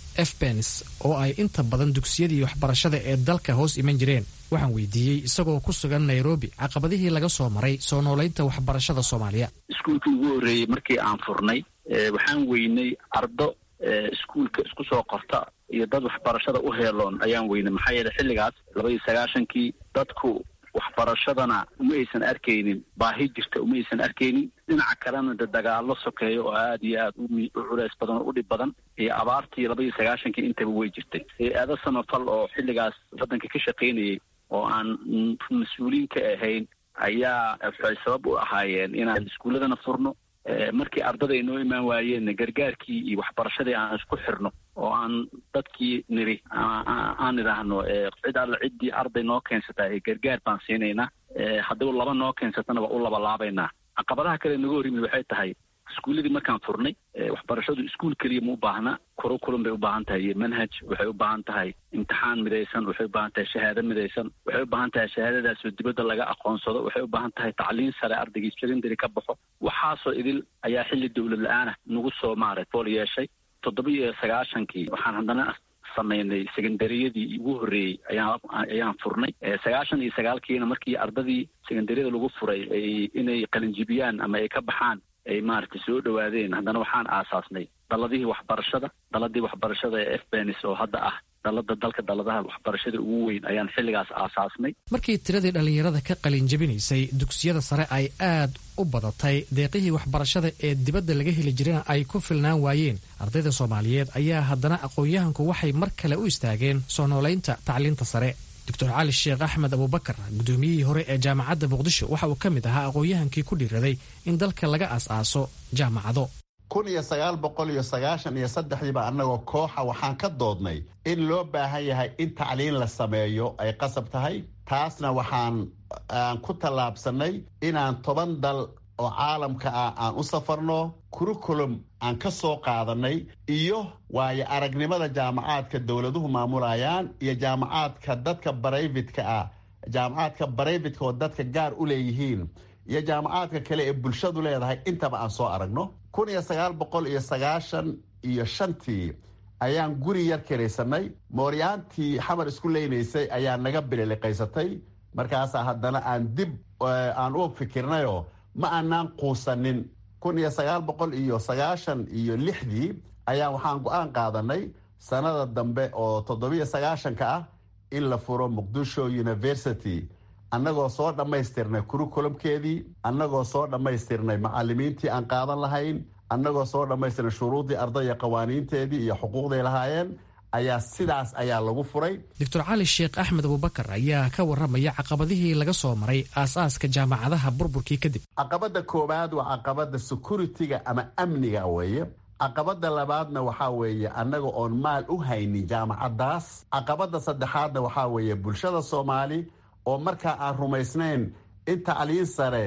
efbens oo ay inta badan dugsiyadii waxbarashada ee dalka hoos iman jireen waxaan weydiiyey isagoo ku sugan nairobi caqabadihii laga soo maray soo noolaynta waxbarashada soomaaliya iskuulkii ugu horreeyey markii aan furnay waxaan weynay ardo iskuulka isku soo qorta iyo dad waxbarashada u heeloon ayaan weynay maxaa yeele xilligaas laba iyo sagaashankii dadku waxbarashadana uma aysan arkaynin baahi jirta uma aysan arkaynin dhinaca kalena de dagaalo sokeeyo oo aada iyo aada u culeys badan oo u dhib badan iyo abaartii laba iyo sagaashankii intaba way jirtay hay-ado samafal oo xilligaas waddanka ka shaqaynayay oo aan mas-uuliin ka ahayn ayaa waxay sabab u ahaayeen inaan iskuulladana furno markii ardada ay noo imaan waayeenna gargaarkii iyo waxbarashadii aan isku xirno oo aan dadkii niri aan idhaahno cid alle ciddii arday noo keensataa ee gargaar baan siinaynaa haddaba laba noo keensatana waa u labalaabaynaa caqabadaha kale naga hor yimid waxay tahay iskuulladii markaan furnay waxbarashadu iskuul keliya ma u baahna kurukulum bay u baahan tahay iyo manhaj waxay u baahan tahay imtixaan midaysan waxay u baahan tahay shahaado midaysan waxay u baahan tahay shahaadadaasoo dibadda laga aqoonsado waxay u baahan tahay tacliin sare ardaygii secondary ka baxo waxaasoo idil ayaa xilli dowlad la-aanah nagu soo maaray fool yeeshay toddoba iyo sagaashankii waxaan haddana samaynay secondariyadii ugu horreeyey ayaa ayaan furnay sagaashan iyo sagaalkiina markii ardadii secondariyada lagu furay ay inay qalinjibiyaan ama ay ka baxaan ay maaragtay soo dhowaadeen haddana waxaan aasaasnay daladihii waxbarashada daladii waxbarashada ee efbenis oo hadda ah dalada dalka daladaha waxbarashada ugu weyn ayaan xilligaas aasaasnay markii tiradii dhallinyarada ka qalin jabinaysay dugsiyada sare ay aad u badatay deeqihii waxbarashada ee dibadda laga heli jirana ay ku filnaan waayeen ardayda soomaaliyeed ayaa haddana aqoon-yahanku waxay mar kale u istaageen soo noolaynta tacliinta sare doctor cali sheekh axmed abubakar guddoomiyihii hore ee jaamacadda muqdisho waxa uu ka mid ahaa aqoon-yahankii ku dhiiraday in dalka laga as-aaso jaamacado kun iyo sagaal boqol iyo sagaashan iyo saddexdiiba annagoo kooxa waxaan ka doodnay in loo baahan yahay in tacliin la sameeyo ay qasab tahay taasna waxaan aan ku tallaabsannay inaan toban dal oo caalamka ah aan u safarno kurukulum aan ka soo qaadanay iyo waayo aragnimada jaamacaadka dowladuhu maamulayaan iyo jaamacaadka dadka barayfidka ah jaamacaadka barayfidka oo dadka gaar u leeyihiin iyo jaamacaadka kale ee bulshadu leedahay intaba aan soo aragno kun iyo sagaal boqol iyo sagaashan iyo shantii ayaan guri yar kiraysanay mooryaantii xamar isku leynaysay ayaa naga bililiqaysatay markaasaa haddana aan dib aan u fikirnayoo ma aanaan quusanin kun iyo sagaal boqol iyo sagaashan iyo lixdii ayaa waxaan go-aan qaadanay sanada dambe oo toddobiyo sagaashanka ah in la furo muqdisho university annagoo soo dhammaystirnay kurukulumkeedii annagoo soo dhammaystirnay macalimiintii aan qaadan lahayn annagoo soo dhammaystirnay shuruuddii ardaya qawaaniinteedii iyo xuquuqday lahaayeen ayaa sidaas ayaa lagu furay doctor cali sheekh axmed abubakar ayaa ka warramaya caqabadihii laga soo maray aas-aaska jaamacadaha burburkii kadib caqabadda koowaad waa caqabadda security-ga ama amniga weeye caqabadda labaadna waxaa weeye annaga oon maal u haynin jaamacaddaas caqabadda saddexaadna waxaa weeye bulshada soomaali oo markaa aan rumaysnayn in tacliin sare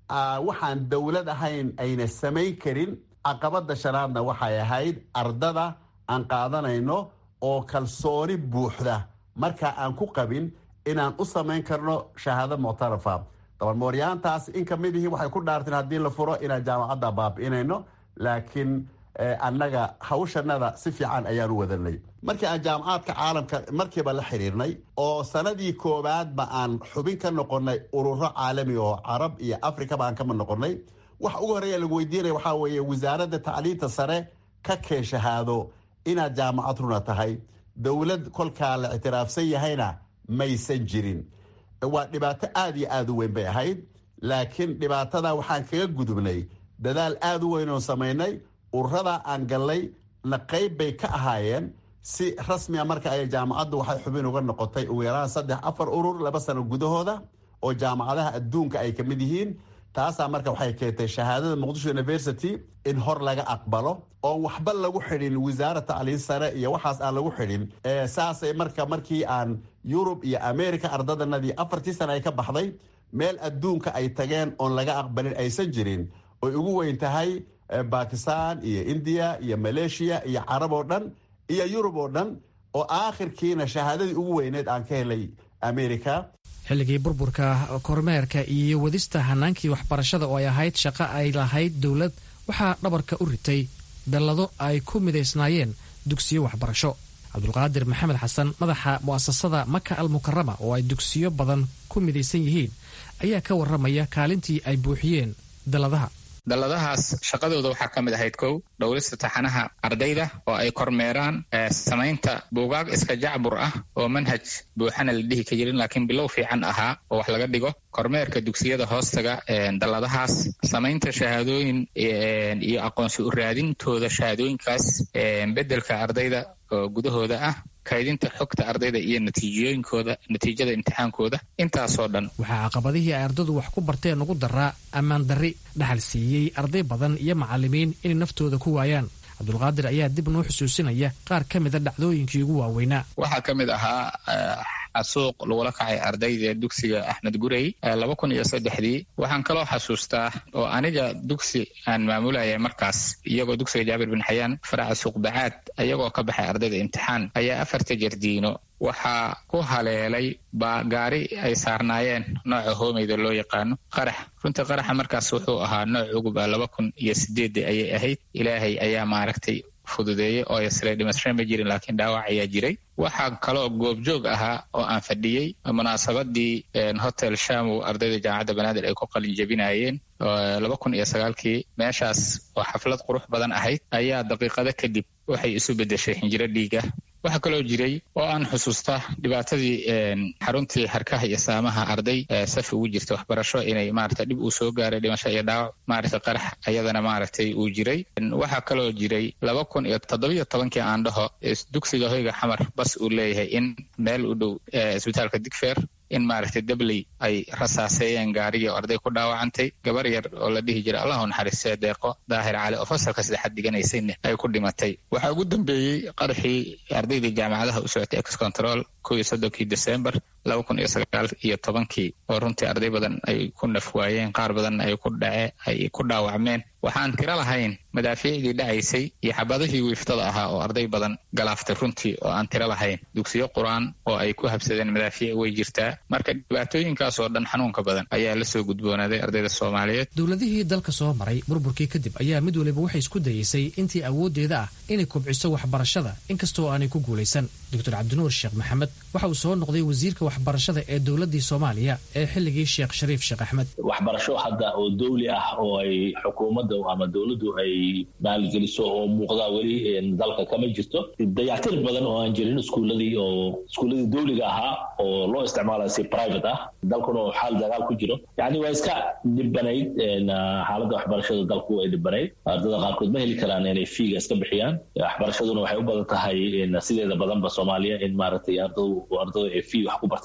waxaan dowlad ahayn ayna samayn karin caqabada shanaadna waxay ahayd ardada aan qaadanayno oo kalsooni buuxda markaa aan ku qabin inaan u samayn karno shahaado muctarafa dabalmooryaantaas in kamid ihii waxay ku dhaarteen haddii la furo inaan jaamacadda baabi'inayno laakiin annaga hawshanada si fiican ayaan u wadanay markii aan jaamacaadka caalamka markiiba la xiriirnay oo sanadii koowaadba aan xubin ka noqonay ururo caalami oo carab iyo afrikaba aan kama noqonay waxa ugu horreeya lagu weydiinaya waxaa weeye wasaaradda tacliinta sare ka keen shahaado inaad jaamacad runa tahay dowlad kolkaa la ictiraafsan yahayna maysan jirin waa dhibaato aada iyo aada u weyn bay ahayd laakiin dhibaatada waxaan kaga gudubnay dadaal aada u weyn oo samaynay ururada aan gallay na qayb bay ka ahaayeen si rasmiga marka ay jaamacaddu waxay xubin uga noqotay ugu yaraan saddex afar urur laba sano gudahooda oo jaamacadaha adduunka ay ka mid yihiin taasaa marka waxay keentay shahaadada muqdisho university in hor laga aqbalo oon waxba lagu xidhin wasaara tacliin sare iyo waxaas aan lagu xidhin saasay marka markii aan yurub iyo america ardadanadii afartii sana ay ka baxday meel adduunka ay tageen oon laga aqbalin aysan jirin oy ugu weyn tahay bakistan iyo indiya iyo maleeshiya iyo carab oo dhan iyo yurub oo dhan oo aakhirkiina shahaadadii ugu weyneed aan ka helay america xilligii burburka kormeerka iyo wadista hanaankii waxbarashada oo ay ahayd shaqo ay lahayd dowlad waxaa dhabarka u ritay dallado ay ku midaysnaayeen dugsiyo waxbarasho cabdulqaadir maxamed xasan madaxa mu'asasada maka al mukarama oo ay dugsiyo badan ku midaysan yihiin ayaa ka warramaya kaalintii ay buuxiyeen dalladaha dalladahaas shaqadooda waxaa ka mid ahayd kow dhowrista taxanaha ardayda oo ay kormeeraan samaynta buugaag iska jacbur ah oo manhaj buuxana la dhihi ka jirin laakiin bilow fiican ahaa oo wax laga dhigo kormeerka dugsiyada hoostaga dalladahaas samaynta shahaadooyin iyo aqoonsi u raadintooda shahaadooyinkaas beddelka ardayda oo gudahooda ah kaydinta xogta ardayda iyo natiijooyinkooda natiijada imtixaankooda intaasoo dhan waxaa caqabadihii ay ardadu wax ku barteen ugu daraa ammaan darri dhaxal siiyey arday badan iyo macallimiin inay naftooda ku waayaan cabdulqaadir ayaa dib noo xusuusinaya qaar ka mida dhacdooyinkii ugu waaweynaa waxaa ka mid ahaa xasuuq lagula kacay ardayda dugsiga axmed gurey laba kun iyo saddexdii waxaan kaloo xasuustaa oo aniga dugsi aan maamulayay markaas iyagoo dugsiga jaabir bin xayaan faraca suuqbacaad ayagoo ka baxay ardayda imtixaan ayaa afarta jardiino waxaa ku haleelay baa gaari ay saarnaayeen nooca hoomeyda loo yaqaano qarax runtii qaraxa markaas wuxuu ahaa nooc uguba laba kun iyo sideedda ayay ahayd ilaahay ayaa maaragtay fududeeyey oo yasle dhimasho ma jirin laakiin dhaawac ayaa jiray waxaa kaloo goobjoog ahaa oo aan fadhiyey munaasabadii hotel shamow ardayda jaamacadda banaadir ay ku qalin jebinayeen laba kun iyo sagaalkii meeshaas oo xaflad qurux badan ahayd ayaa daqiiqado kadib waxay isu beddeshay hinjiro dhiiga waxaa kaloo jiray oo aan xusuusta dhibaatadii xaruntii harkaha iyo saamaha arday safi ugu jirta waxbarasho inay maarata dhib uu soo gaaray dhimasho iyo dhaawac maarata qarax ayadana maaragtay uu jiray waxaa kaloo jiray laba kun iyo toddobiyo tobankii aan dhaho dugsiga hoyga xamar bas uu leeyahay in meel u dhow isbitaalka digfeer in maaragtay dabley ay rasaaseeyeen gaarigii oo arday ku dhaawacantay gabar yar oo la dhihi jiray allahu naxariistee deeqo daahir cali oo fasalka saddexaad diganaysayna ay ku dhimatay waxaa ugu dambeeyey qaraxii ardaydii jaamacadaha u socotay ex control kow iyo soddonkii december laba kun iyo sagaal iyo tobankii oo runtii arday badan ay ku naf waayeen qaar badanna ay ku dhace ay ku dhaawacmeen waxaan tiro lahayn madaafiicdii dhacaysay iyo xabadihii wiiftada ahaa oo arday badan galaaftay runtii oo aan tiro lahayn dugsiyo qur-aan oo ay ku habsadeen madaafiic way jirtaa marka dhibaatooyinkaas oo dhan xanuunka badan ayaa la soo gudboonaaday ardayda soomaaliyeed dowladihii dalka soo maray burburkii kadib ayaa mid waliba waxay isku dayeysay intii awooddeeda ah inay kobciso waxbarashada inkastoo aanay ku guulaysan doctor cabdinuur sheekh maxamed waxa uu soo noqday wasiirka waxbarashada ee dowladii soomaaliya ee xilligii sheekh shariif sheekh axmed waxbarasho hadda oo dawli ah oo ay xukuumadda ama dowladdu ay maalgeliso oo muuqda weli dalka kama jirto dayactir badan oo aan jirin iskuuladii oo iskuuladii dawliga ahaa oo loo isticmaalayo si private ah dalkuna oo xaal dagaal ku jiro yacni waa iska dhibanayd xaaladda waxbarashada dalku way dhibanayd ardada qaarkood ma heli karaan inay fiiga iska bixiyaan waxbarashaduna waxay u badan tahay sideeda badanba soomaaliya in maaragtay ardadu ardadu ay fii wax ku bartaan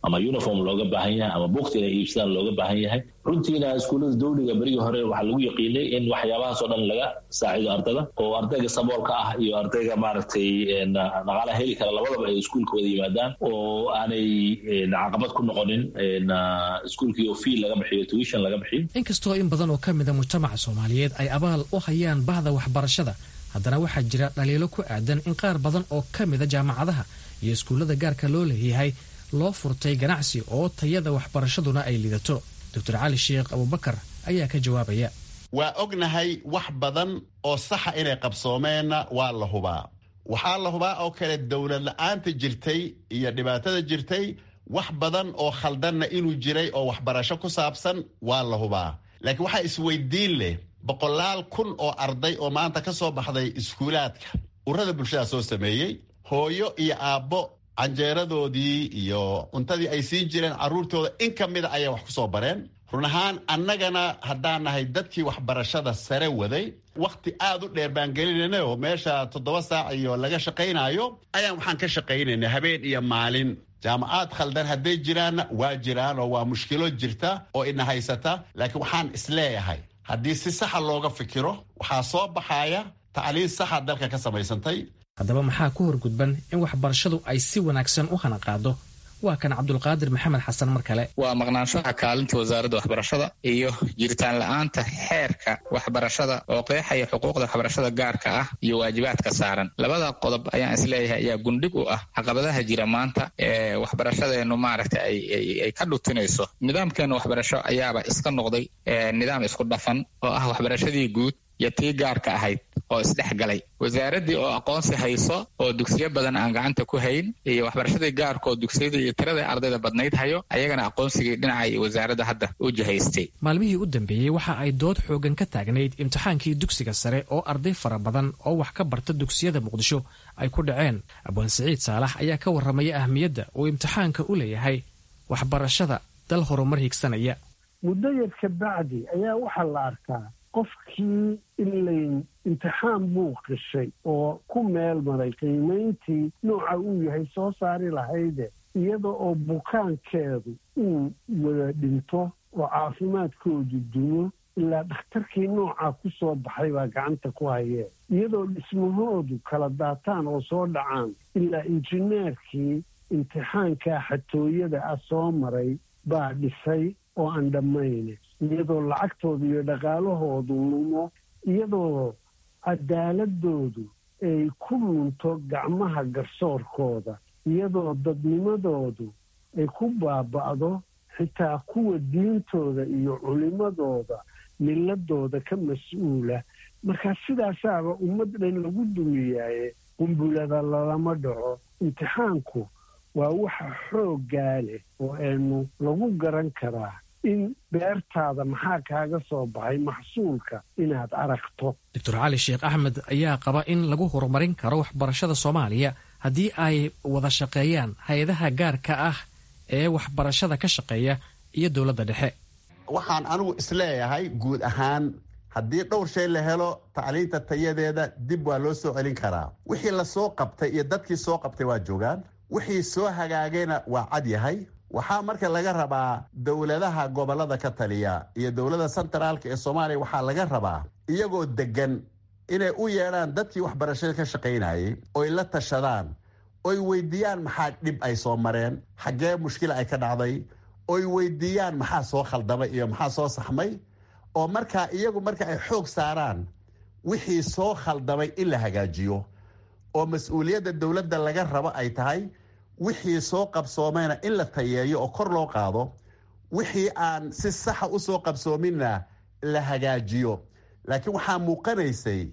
ama uniform looga baahan yahay ama buugta inay iibsadaan looga baahan yahay runtiina iskuullada dawliga berigii hore waxaa lagu yaqiinay in waxyaabahaasoo dhan laga saacido ardada oo ardayga saboolka ah iyo ardayga maaragtay dhaqaalaha heli kara labadaba ay iskuulka wada yimaadaan oo aanay caqabad ku noqonin iskuulkii oo fii laga bixiyo tuition laga bixiyo inkastoo in badan oo ka mida mujtamaca soomaaliyeed ay abaal u hayaan bahda waxbarashada haddana waxaa jira dhaliilo ku aadan in qaar badan oo ka mida jaamacadaha iyo iskuullada gaarka loo leeyahay loo furtay ganacsi oo tayada waxbarashaduna ay lidato doctor cali sheekh abubakar ayaa ka jawaabaya waa ognahay wax badan oo saxa inay qabsoomeenna waa la hubaa waxaa la hubaa oo kale dowlad la-aanta jirtay iyo dhibaatada jirtay wax badan oo khaldanna inuu jiray oo waxbarasho ku saabsan waa la hubaa laakiin waxaa isweydiin leh boqolaal kun oo arday oo maanta ka soo baxday iskuulaadka urada bulshada soo sameeyey hooyo iyo aabbo canjeeradoodii iyo cuntadii ay siin jireen carruurtooda in ka mida ayay wax ku soo bareen run ahaan annagana haddaan nahay dadkii waxbarashada sare waday wakhti aad u dheer baan gelinayna oo meesha toddoba saac iyo laga shaqaynaayo ayaan waxaan ka shaqaynayna habeen iyo maalin jaamacaad khaldan hadday jiraanna waa jiraan oo waa mushkilo jirta oo ina haysata laakiin waxaan isleeyahay haddii si saxa looga fikiro waxaa soo baxaya tacliin saxa dalka ka samaysantay haddaba maxaa ku horgudban in waxbarashadu ay si wanaagsan u hanaqaado waa kan cabdulqaadir maxamed xasan mar kale waa maqnaanshaha kaalinta wasaaradda waxbarashada iyo jiritaan la-aanta xeerka waxbarashada oo qeexaya xuquuqda waxbarashada gaarka ah iyo waajibaadka saaran labada qodob ayaan isleeyahay ayaa gundhig u ah caqabadaha jira maanta ee waxbarashadeenu maaragta ay ka dhutinayso nidaamkeenu waxbarasho ayaaba iska noqday nidaam isku dhafan oo ah waxbarashadii guud iyo tii gaarka ahayd oo isdhex galay wasaaraddii oo aqoonsi hayso oo dugsiyo badan aan gacanta ku hayn iyo waxbarashadii gaarka oo dugsiyada iyo tirada ardayda badnayd hayo ayagana aqoonsigii dhinaca iyo wasaaradda hadda u jihaystay maalmihii u dambeeyey waxa ay dood xoogan ka taagnayd imtixaankii dugsiga sare oo arday fara badan oo wax ka barta dugsiyada muqdisho ay ku dhaceen abwaan siciid saalax ayaa ka warramaya ahmiyadda uu imtixaanka u leeyahay waxbarashada dal horumar higsanaya muddo yar ka bacdi ayaa waxaa la arkaa qofkii ilayn imtixaan buu qishay oo ku meel maray qiimayntii nooca uu yahay soo saari lahayde iyada oo bukaankeedu uu wada dhinto oo caafimaadkoodu dumo ilaa dhakhtarkii noocaa ku soo baxay baa gacanta ku hayeen iyadoo dhismahoodu kala daataan oo soo dhacaan ilaa injineerkii imtixaankaa xatooyada ah soo maray baa dhisay oo aan dhammayne iyadoo lacagtooda iyo dhaqaalahoodu lumo iyadoo cadaaladoodu ay ku lunto gacmaha garsoorkooda iyadoo dadnimadoodu ay ku baaba'do xitaa kuwa diintooda iyo culimadooda miladooda ka mas-uula markaa sidaasaaba ummad dhan lagu dumiyaaye qumbulada lalama dhaco imtixaanku waa waxa xooggaa leh oo aynu lagu garan karaa in beertaada maxaa kaaga soo baxay maxsuulka inaad aragto doctor cali sheekh axmed ayaa qaba in lagu horumarin karo waxbarashada soomaaliya haddii ay wada shaqeeyaan hay-adaha gaarka ah ee waxbarashada ka shaqeeya iyo dowladda dhexe waxaan anigu isleeyahay guud ahaan haddii dhowr shay la helo tacliinta tayadeeda dib waa loo soo celin karaa wixii lasoo qabtay iyo dadkii soo qabtay waa joogaan wixii soo hagaagayna waa cad yahay waxaa marka laga rabaa dowladaha gobolada ka taliya iyo dowladda sentraalka ee soomaaliya waxaa laga rabaa iyagoo degan inay u yeedhaan dadkii waxbarashada ka shaqaynayay oy la tashadaan oy weydiiyaan maxaa dhib ay soo mareen xaggee mushkila ay ka dhacday oy weydiiyaan maxaa soo khaldamay iyo maxaa soo saxmay oo markaa iyagu marka ay xoog saaraan wixii soo khaldamay in la hagaajiyo oo mas-uuliyadda dowladda laga rabo ay tahay wixii soo qabsoomayna in la tayeeyo oo kor loo qaado wixii aan si saxa u soo qabsoominna la hagaajiyo laakiin waxaa muuqanaysay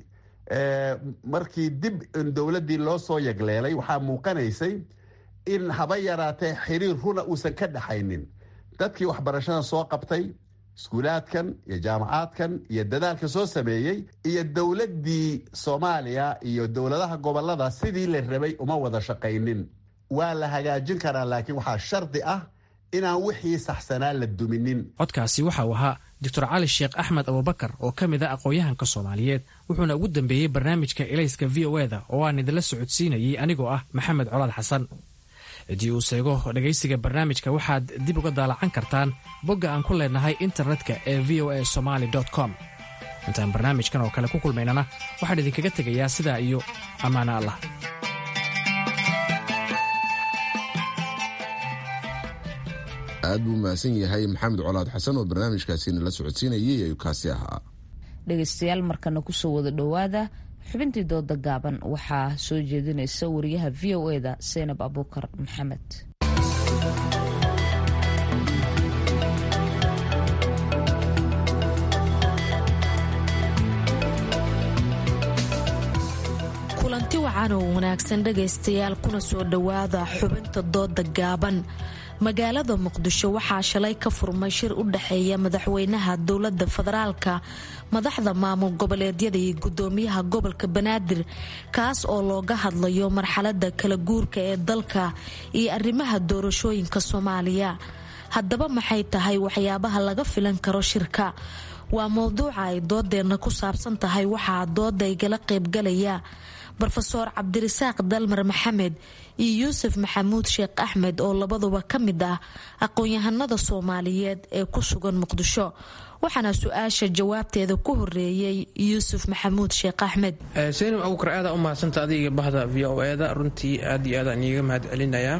markii dib dowladdii loo soo yagleelay waxaa muuqanaysay in haba yaraatee xiriir runa uusan ka dhaxaynin dadkii waxbarashada soo qabtay iskuulaadkan iyo jaamacaadkan iyo dadaalka soo sameeyey iyo dowladdii soomaaliya iyo dowladaha gobolada sidii la rabay uma wada shaqaynin waa la hagaajin karaa laakiin waxaa shardi ah inaan wixii saxsanaa la duminin codkaasi waxa uu ahaa doctor cali sheekh axmed abubakar oo ka mid a aqoon-yahanka soomaaliyeed wuxuuna ugu dambeeyey barnaamijka elayska v o eda oo aan idinla socodsiinayey anigoo ah maxamed colaad xasan ciddii uu seego dhegaysiga barnaamijka waxaad dib uga daalacan kartaan bogga aan ku leenahay internetka ee v o a somaali com intaan barnaamijkan oo kale ku kulmaynana waxaan idinkaga tegayaa sidaa iyo ammaano allah aad buu mahadsan yahay maxamed colaad xasan oo barnaamijkaasina la socodsiinayay ayuu kaasi ahaa dhegaystayaal markana kusoo wada dhowaada xubintii dooda gaaban waxaa soo jeedinaysa wariyaha v o eda seynab abuukar maxamed kulanti wacan oo wanaagsan dhegaystayaal kuna soo dhowaada xubinta dooda gaaban magaalada muqdisho waxaa shalay ka furmay shir u dhexeeya madaxweynaha dowlada federaalka madaxda maamul goboleedyada iyo gudoomiyaha gobolka banaadir kaas oo looga hadlayo marxalada kala guurka ee dalka iyo arrimaha doorashooyinka soomaaliya haddaba maxay tahay waxyaabaha laga filan karo shirka waa mowduuca ay doodeenna ku saabsan tahay waxaa dooda igala qaybgalaya rofeor cabdirasaaq dalmar maxamed iyo yuusuf maxamuud sheekh axmed oo labaduba ka mid ah aqoon-yahanada soomaaliyeed ee ku sugan muqdisho waxaana su-aasha jawaabteeda ku horeeyey yuusuf maxamuud sheekh axmed seynim abuukar aada u mahadsanta adiga bahda v o eda runtii aad iyo aadaan iiga mahad celinayaa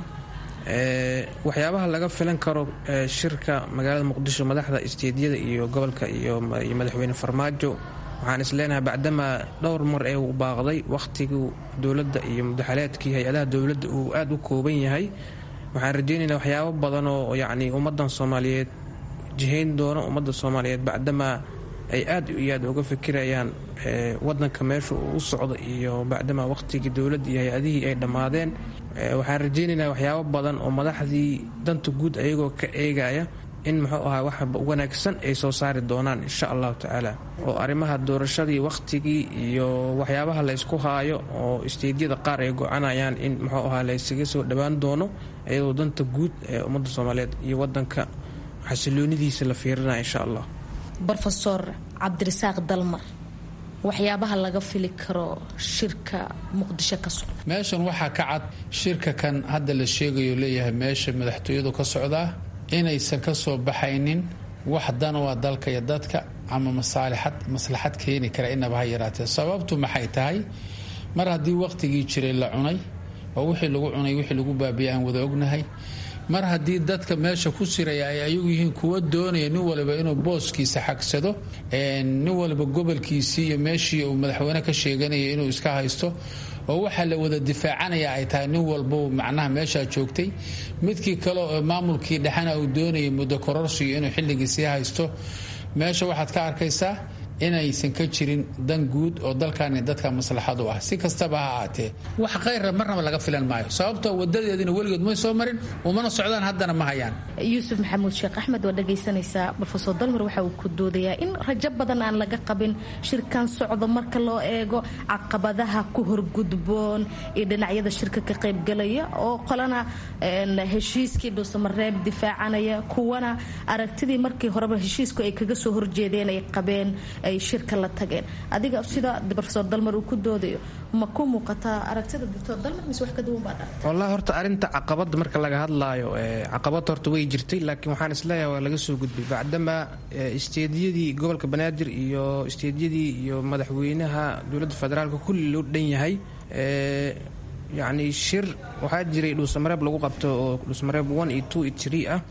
waxyaabaha laga filan karo shirka magaalada muqdisho madaxda isteedyada iyo gobolka iyo madaxweyne farmaajo waxaan isleenahay bacdamaa dhowr mar ee uu baaqday wakhtigii dowladda iyo mudaxaleedkii hay-adaha dowladda uu aada u kooban yahay waxaan rajaynaynaa waxyaabo badan oo yacni ummaddan soomaaliyeed jihayn doono ummadda soomaaliyeed bacdamaa ay aad iyo aad uga fikirayaan wadanka meesha uu u socdo iyo bacdamaa wakhtigii dowladda iyo hay-adihii ay dhammaadeen waxaan rajaynaynaa waxyaabo badan oo madaxdii danta guud ayagoo ka eegaya in muxuu ahaa wax wanaagsan ay soo saari doonaan insha allahu tacaala oo arrimaha doorashadii wakhtigii iyo waxyaabaha la ysku haayo oo isteedyada qaar ay gocanayaan in muxuu ahaa la ysaga soo dhowaan doono iyadoo danta guud ee ummadda soomaaliyeed iyo wadanka xasiloonidiisa la fiirinaya insha allah rofeor cabdirasaaq dalmar waxyaabaha laga fili karo shirka muqdisho ka socda meeshan waxaa ka cad shirka kan hadda la sheegayo leeyahay meesha madaxtooyadu ka socdaa inaysan ka soo baxaynin wax dan waa dalka iyo dadka ama masaalixad maslaxad keeni kara inaba ha yaraatee sababtu maxay tahay mar haddii wakhtigii jiray la cunay oo wixii lagu cunay wixii lagu baabiyay aan wada ognahay mar haddii dadka meesha ku siraya ay ayagu yihiin kuwa doonaya nin waliba inuu booskiisa xagsado nin waliba gobolkiisii iyo meeshii uu madaxweyne ka sheeganaya inuu iska haysto oo waxaa la wada difaacanaya ay tahay nin walbo macnaha meeshaa joogtay midkii kale oo maamulkii dhexena uu doonayay muddo kororsiyo inuu xilligii sii haysto meesha waxaad ka arkaysaa inaysan ka jirin dan guud oo dalkani dadka maslaxadu ah si kastaba ha ahaatee wax khayra marnaba laga filan maayo sababtoo wadadeedina weligood may soo marin umana socdaan haddana ma hayaan yuusuf maxamuud sheekh axmed waa dhagaysanaysaa rofeor dalmar waxa uu ku doodayaa in rajo badan aan laga qabin shirkan socdo marka loo eego caqabadaha ku horgudboon iyo dhinacyada shirka ka qaybgalaya oo qolana heshiiskii dhuusamareeb difaacanaya kuwana aragtidii markii horeba heshiisku ay kaga soo horjeedeen ay qabeen ay shirka la tageen adiga sida rofeor dalmar uu ku doodayo ma ku muuqataa aragtida doctor dalmar mise wax ka duwan baa dhaa wallahi horta arrinta caqabada marka laga hadlaayo caqabad horta way jirtay laakiin waxaan isleeyahay waa laga soo gudbay bacdamaa isteediyadii gobolka banaadir iyo isteediyadii iyo madaxweynaha dowladda federaalka kulli loo dhan yahay yacni shir waxaa jiray dhuusamareeb lagu qabto oo dhuusamareeb one iyo two iyo three ah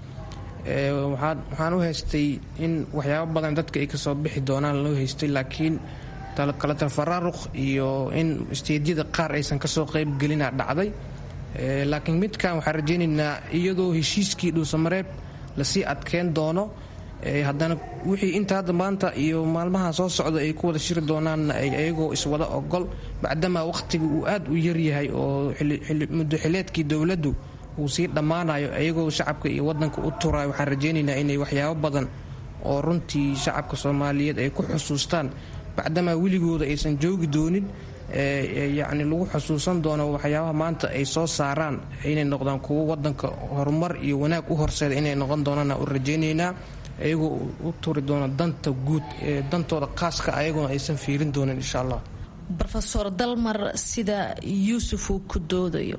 waxaan u haystay in waxyaabo badan dadka ay kasoo bixi doonaan loo haystay laakiin kala tafaraaruq iyo in isteedyada qaar aysan kasoo qaybgelina dhacday laakiin midkan waxaan rajaynaynaa iyadoo heshiiskii dhuusamareeb lasii adkeyn doono haddana wixii inta hadda maanta iyo maalmaha soo socda ay ku wada shiri doonaanna ay ayagoo iswada ogol bacdamaa wakhtiga uu aad u yaryahay oo muddo xileedkii dowladdu uu sii dhammaanayo iyagoo shacabka iyo wadanka u turayo waxaan rajaynaynaa inay waxyaabo badan oo runtii shacabka soomaaliyeed ay ku xusuustaan bacdamaa weligooda aysan joogi doonin yacni lagu xusuusan doono waxyaabaha maanta ay soo saaraan inay noqdaan kuwo wadanka horumar iyo wanaag u horseeda inay noqon doonaan u rajaynaynaa iyagoo u turi doona danta guud ee dantooda khaaska ayaguna aysan fiirin doonin insha allah rofeor dalmar sida yuusuf uu ku doodayo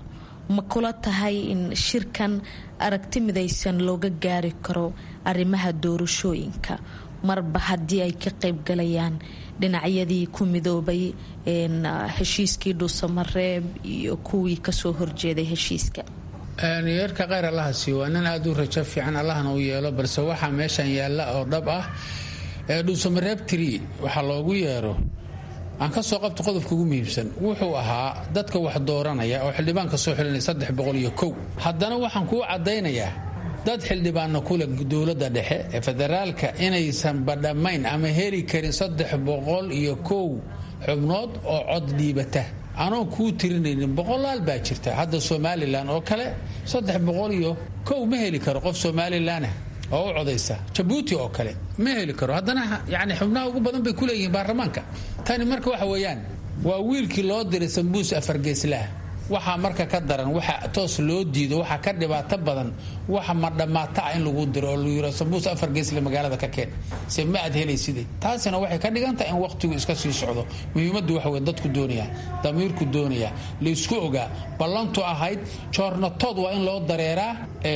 ma kula tahay in shirkan aragti midaysan looga gaari karo arrimaha doorashooyinka marba haddii ay ka qaybgalayaan dhinacyadii ku midoobay heshiiskii dhuusamareeb iyo kuwii kasoo horjeeday heshiiska yeerka kheyr allaha siiyo waa nin aada u rajo fiican allahna u yeelo balse waxaa meeshan yaalla oo dhab ah ee dhuusamareeb tiri waxaa loogu yeero aan ka soo qabta qodobka ugu muhiimsan wuxuu ahaa dadka wax dooranaya oo xildhibaanka soo xilinaya saddex boqol iyo kow haddana waxaan kuu caddaynayaa dad xildhibaanna kule dowladda dhexe ee federaalka inaysan badhammayn ama heli karin saddex boqol iyo kow xubnood oo cod dhiibata anoon kuu tirinaynin boqolaal baa jirta hadda somalilan oo kale saddex boqol iyo kow ma heli karo qof somalilanah oo u codaysa jabuuti oo kale ma heli karo haddana yani xubnaha ugu badan bay kuleeyihiin baarlamaanka tani marka waxa weeyaan waa wiilkii loo diray sambuus afargeeslaah waxaa marka ka daran waxa toos loo diido waxaa ka dhibaato badan waxa madhammaata ah in lagu diro oo lagu yiro sambuus afar geesle magaalada ka keen se ma aad helayside taasina waxay ka dhigantahay in waqtigu iska sii socdo muhiimaddu waxa wey dadku doonaya damiirku doonaya laysku ogaa ballantu ahayd joornatood waa in loo dareeraa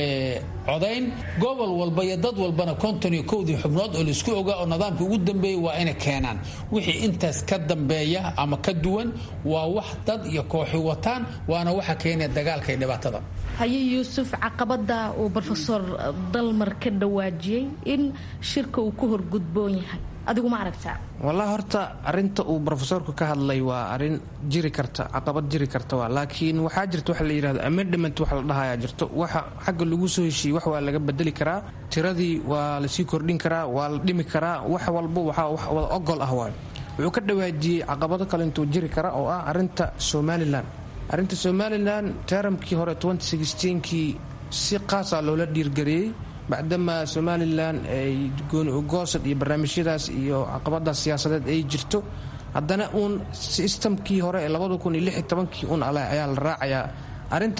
codayn gobol walba iyo dad walbana konton iyo kowdii xubnood oo laysku ogaa oo nidaamka ugu dambeeya waa inay keenaan wixii intaas ka dambeeya ama ka duwan waa wax dad iyo kooxi wataan waana waxa keenaya dagaalka iyo dhibaatada haye yuusuf caqabada uu rofeor dalmar ka dhawaajiyey in shirka uu ku horgudboon yahay adigu ma aragtaa wallahi horta arinta uu rofesorku ka hadlay waa arin jiri karta caqabad jiri karta waa laakiin waxaa jirta waxa la yidhahdo amendament waxa la dhahayaa jirto waxa xagga lagu soo heshiiyey wax waa laga bedeli karaa tiradii waa lasii kordhin karaa waa la dhimi karaa wax walba waxaa wax wada ogol ah waay wuxuu ka dhawaajiyey caqabado kale intuu jiri kara oo ah arinta somalilan arrinta somalilan teramkii hore kii si qaasa loola dhiirgareeyey bacdamaa somalilan ay goosad iyo barnaamijyadaas iyo caqabadaas siyaasadeed ay jirto haddana uun sistamkii hore ee kii un ayaa la raacayaa arinta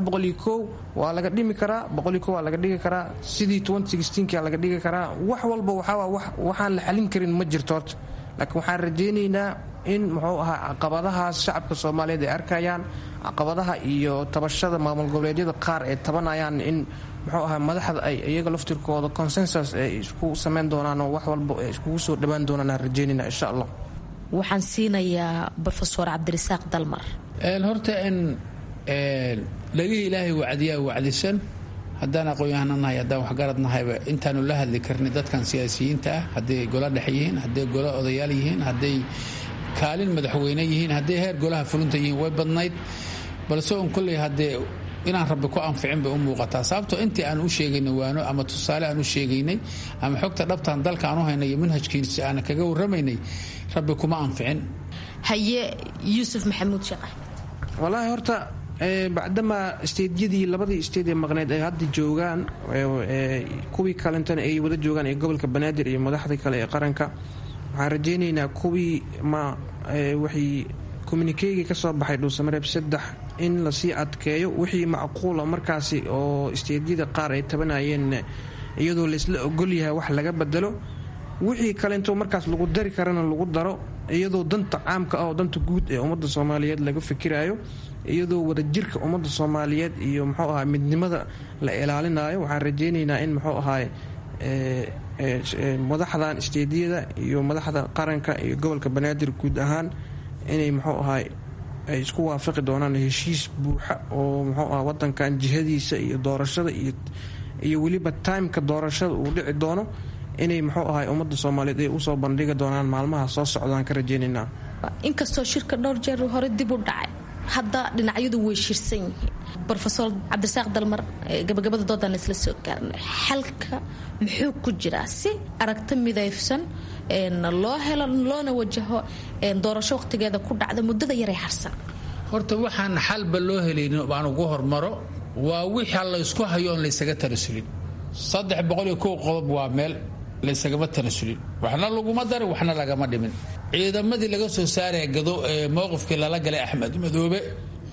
waa laga dhimi karaa waa laga dhigi karaa sidii kia laga dhigi karaa wax walba waxaan la xalin karin ma jirto horta laakiin waxaan rajaynaynaa in muxuu ahaa caqabadahaas shacabka soomaaliyeed ay arkayaan caqabadaha iyo tabashada maamul goboleedyada qaar ay tabanayaan in muxuu ahaa madaxda ay iyaga laftirkooda consensus ay isku samayn doonaan oo wax walba ay iskugu soo dhawaan doonaan aan rajaynayna insha allah waxaan siinayaa rofeor cabdirasaaq dalmar horta in dhagihii ilaahay wacdiyaa wacdisan haddaan aqoon-yahana nahay haddaan waxgarad nahayba intaanu la hadli karni dadkan siyaasiyiinta ah hadday golo dhex yihiin hadday golo odayaal yihiin hadday kaalin madaxweyne yihiin hadday heer golaha fulinta yihiin way badnayd balse un kolley haddee inaan rabbi ku anficin bay u muuqataa sababtoo intii aan u sheegaynay waano ama tusaale aan u sheegaynay ama xogta dhabtaan dalka aan u haynay iyo manhajkiisi aan kaga warramaynay rabbi kuma anficin haye yuusuf maxamuud shaqe walaahi horta bacdamaa isteedyadii labadii isteed ee maqneed ay hadda joogaan kuwii kalentana ay wada joogaan ee gobolka banaadir iyo madaxdii kale ee qaranka waxaan rajaynaynaa kuwii ma waxay communikeyga ka soo baxay dhuusamareeb saddex in lasii adkeeyo wixii macquula markaasi oo isteedyada qaar ay tabanayeen iyadoo laysla ogolyahay wax laga bedelo wixii kalento markaas lagu dari karana lagu daro iyadoo danta caamka ah oo danta guud ee ummadda soomaaliyeed laga fikirayo iyadoo wadajirka ummadda soomaaliyeed iyo muxuu ahaa midnimada la ilaalinayo waxaan rajaynaynaa in muxuu ahaay madaxdan isteediyada iyo madaxda qaranka iyo gobolka banaadir guud ahaan inay muxuu ahaay ay isku waafaqi doonaan heshiis buuxa oo muxuu aha wadankan jihadiisa iyo doorashada iyo weliba timeka doorashada uu dhici doono inay muxuu ahay ummadda soomaaliyeed ay usoo bandhigi doonaan maalmaha soo socdaan ka rajaynaynaa inkastoo shirka dhowr jeer hore dib u dhacay hadda dhinacyadu way shirsan yihiin rofeor cabdirasaaq dalmar gabagabada doodaan isla soo gaarnay xalka muxuu ku jiraa si aragti midaysan loo helo loona wajaho doorasho waqtigeeda ku dhacda muddada yaray harsan horta waxaan xalba loo helaynin baan ugu hormaro waa wixii laysku hayo oon laysaga tanasulin saddex boqol iyo kow qodob waa meel laysagama tanasulin waxna laguma darin waxna lagama dhimin ciidamadii laga soo saaraya gado ee mowqifkii lala galay axmed madoobe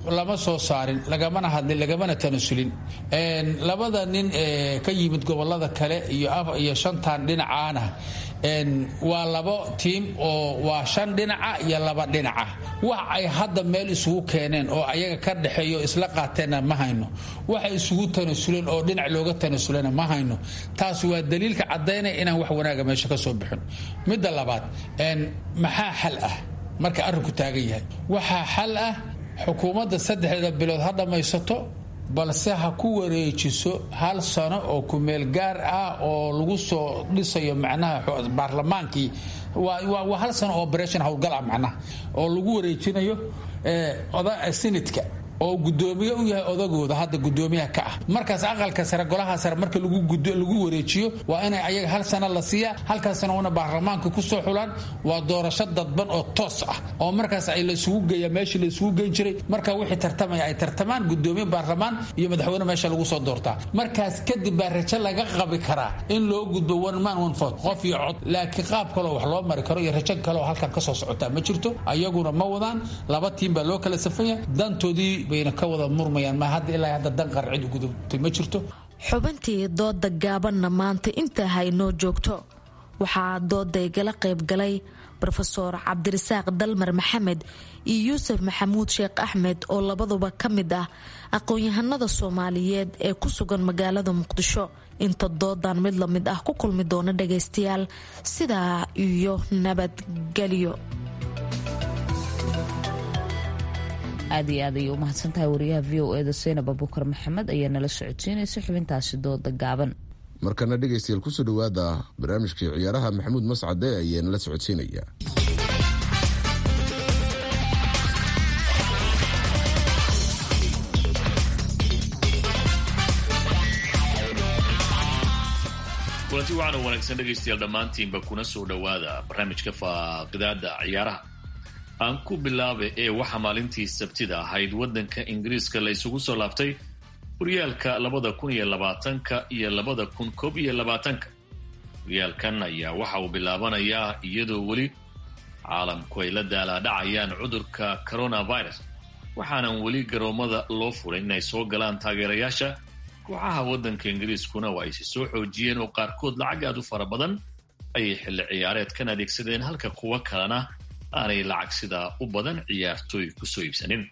lama soo saarin lagamana hadlin lagamana tanasulin labada nin ee ka yimid gobolada kale iyo shantan dhinacaana waa labo tiim oo waa shan dhinaca iyo laba dhinaca wax ay hadda meel isugu keeneen oo ayaga ka dhexeeyo isla qaateenna ma hayno waxay isugu tanasuleen oo dhinac looga tanasulena ma hayno taas waa daliilka caddaynaya inaan wax wanaaga meesha ka soo bixin midda labaad maxaa xal ah marka arrinku taagan yahay waxaa xal ah xukuumadda saddexdeeda bilood ha dhammaysato balse ha ku wareejiso hal sano oo kumeel gaar ah oo lagu soo dhisayo macnaha baarlamaankii waa hal sano operation howlgal ah macnaha oo lagu wareejinayo senadka oo gudoomiye u yahay odagooda hadda gudoomiyaha ka ah markaas aqalka sare golaha sare marka lagu wareejiyo waa inay ayaga hal sano la siiya halkaas sano una baarlamaanka kusoo xulaan waa doorasho dadban oo toos ah oo markaas ay laisugu geeya meeshii laisugu geyn jiray marka wixii tartamaya ay tartamaan gudoomiye baarlamaan iyo madaxweyne meesha lagu soo doortaa markaas kadib baa rajo laga qabi karaa in loo gudbo one man one vote qof iyo cod laakiin qaab kaloo wax loo mari karo iyo rajo kaleoo halkan kasoo socotaa ma jirto ayaguna ma wadaan laba tiim baa loo kala safanya dantoodii bayna ka wada murmayaan ma hadda ilaa hadda dan qarcid gudubtay ma jirto xubintii dooda gaabanna maanta intaa haynoo joogto waxaa doodaygala qaybgalay rofeor cabdirasaaq dalmar maxamed iyo yuusuf maxamuud sheekh axmed oo labaduba ka mid ah aqoon-yahanada soomaaliyeed ee ku sugan magaalada muqdisho inta doodan mid la mid ah ku kulmi doona dhagaystayaal sidaa iyo nabadgelyo aad iyo aad ayay u mahadsantahay wariyaha v o eda seynab abukar maxamed ayaa nala socodsiinaysa xubintaasi dooda gaaban markana dhegaystayaal kusoo dhowaada barnaamijkii ciyaaraha maxamuud mascade ayaa nala socodsiinaya kulanti waxaan u wanaagsan dhegaystayaal dhammaantiinba kuna soo dhowaada barnaamijka faaqidaada ciyaaraha aan ku bilaaba ee waxaa maalintii sabtida ahayd waddanka ingiriiska la isugu soo laabtay horyaalka labada kun iyo labaatanka iyo labada kun koob iyo labaatanka horyaalkan ayaa waxa uu bilaabanayaa iyadoo weli caalamku ay la daalaadhacayaan cudurka coronavirus waxaanan weli garoomada loo furay inay soo galaan taageerayaasha kooxaha waddanka ingiriiskuna waa aysi soo xoojiyeen oo qaarkood lacag aad u fara badan ayay xilli ciyaareedkan adeegsadeen halka kuwo kalena aanay lacag sidaa u badan ciyaartooy kusoo iibsanin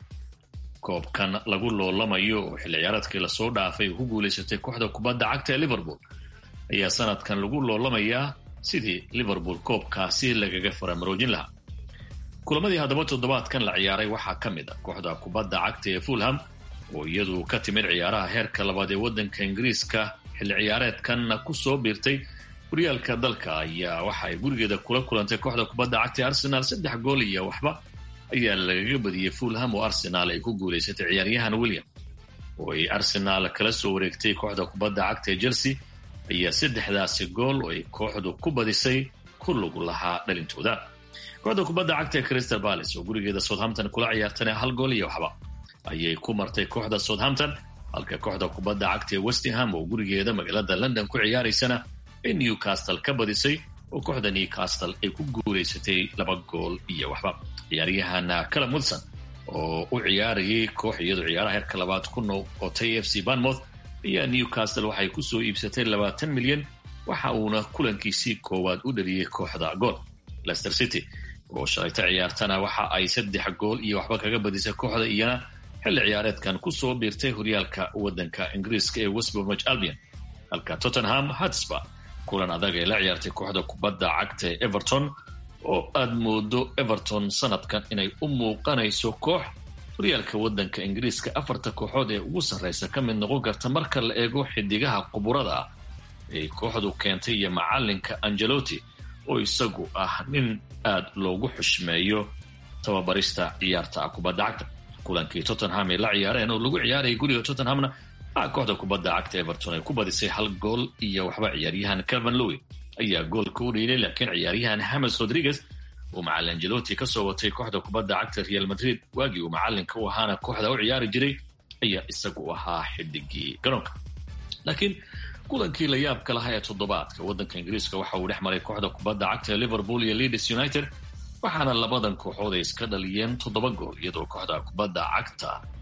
koobkan lagu loolamayo oo xilli ciyaareedkii lasoo dhaafay ku guulaysatay kooxda kubadda cagta ee liverpool ayaa sanadkan lagu loolamayaa sidii liverpool koobkaasi lagaga faramaroojin lahaa kulamadii haddaba toddobaadkan la ciyaaray waxaa ka mid a kooxda kubadda cagta ee fulham oo iyadu ka timid ciyaaraha heerka labaad ee waddanka ingiriiska xilli ciyaareedkanna ku soo biirtay horyaalka dalka ayaa waxa ay gurigeeda kula kulantay kooxda kubadda cagta ee arsenaal saddex gool iyo waxba ayaa lagaga badiyey fulham oo arsenaal ay ku guulaysatay ciyaaryahan william oo ay arsenaal kala soo wareegtay kooxda kubadda cagta ee chelsea ayaa saddexdaasi gool oo ay kooxdu ku badisay ku lug lahaa dhalintooda kooxda kubadda cagta ee crystal palace oo gurigeeda southampton kula ciyaartana hal gool iyo waxba ayay ku martay kooxda southampton halka kooxda kubadda cagta ee westingham oo gurigeeda magaalada london ku ciyaaraysana ay newcastle ka badisay oo kooxda newcastle ay ku guulaysatay laba gool iyo waxba ciyaaryahan calum wilson oo u ciyaarayay koox iyadoo ciyaaraha heerka labaad ku noqotay f c banmouth ayaa newcastle waxay kusoo iibsatay labaatan milyan waxa uuna kulankiisii koowaad u dhaliyey kooxda gool lester city oo shalayta ciyaartana waxa ay saddex gool iyo waxba kaga badisay kooxda iyana xilli ciyaareedkan kusoo biirtay horyaalka waddanka ingiriiska ee westbromwich albion halka tottenham hotspur kulan adag ay la ciyaartay kooxda kubadda cagta ee everton oo aad moodo everton sanadkan inay u muuqanayso koox horyaalka waddanka ingiriiska afarta kooxood ee ugu sarraysa ka mid noqon karta marka la eego xidigaha quburada ah ay kooxdu keentay iyo macalinka angelotti oo isagu ah nin aad loogu xushmeeyo tababarista ciyaarta kubadda cagta kulankii tottenham ay la ciyaareen oo lagu ciyaarayay guriga tottenhamna a kooxda kubadda cagta everton ay ku badisay hal gool iyo waxba ciyaaryahan calvin lowi ayaa goolka u dhiilay laakiin ciyaaryahan hames rodriguez uu macalin angelotti kasoo watay kooxda kubadda cagta real madrid waagii uu macalinka u ahaana kooxda u ciyaari jiray ayaa isagu ahaa xidigii garoonka laakiin kulankii la yaabka lahaa ee toddobaadka waddanka ingiriiska waxa uu dhex maray kooxda kubadda cagta ee liverpool iyo leeds united waxaana labadan kooxood ay iska dhaliyeen toddoba gool iyadoo kooxda kubadda cagta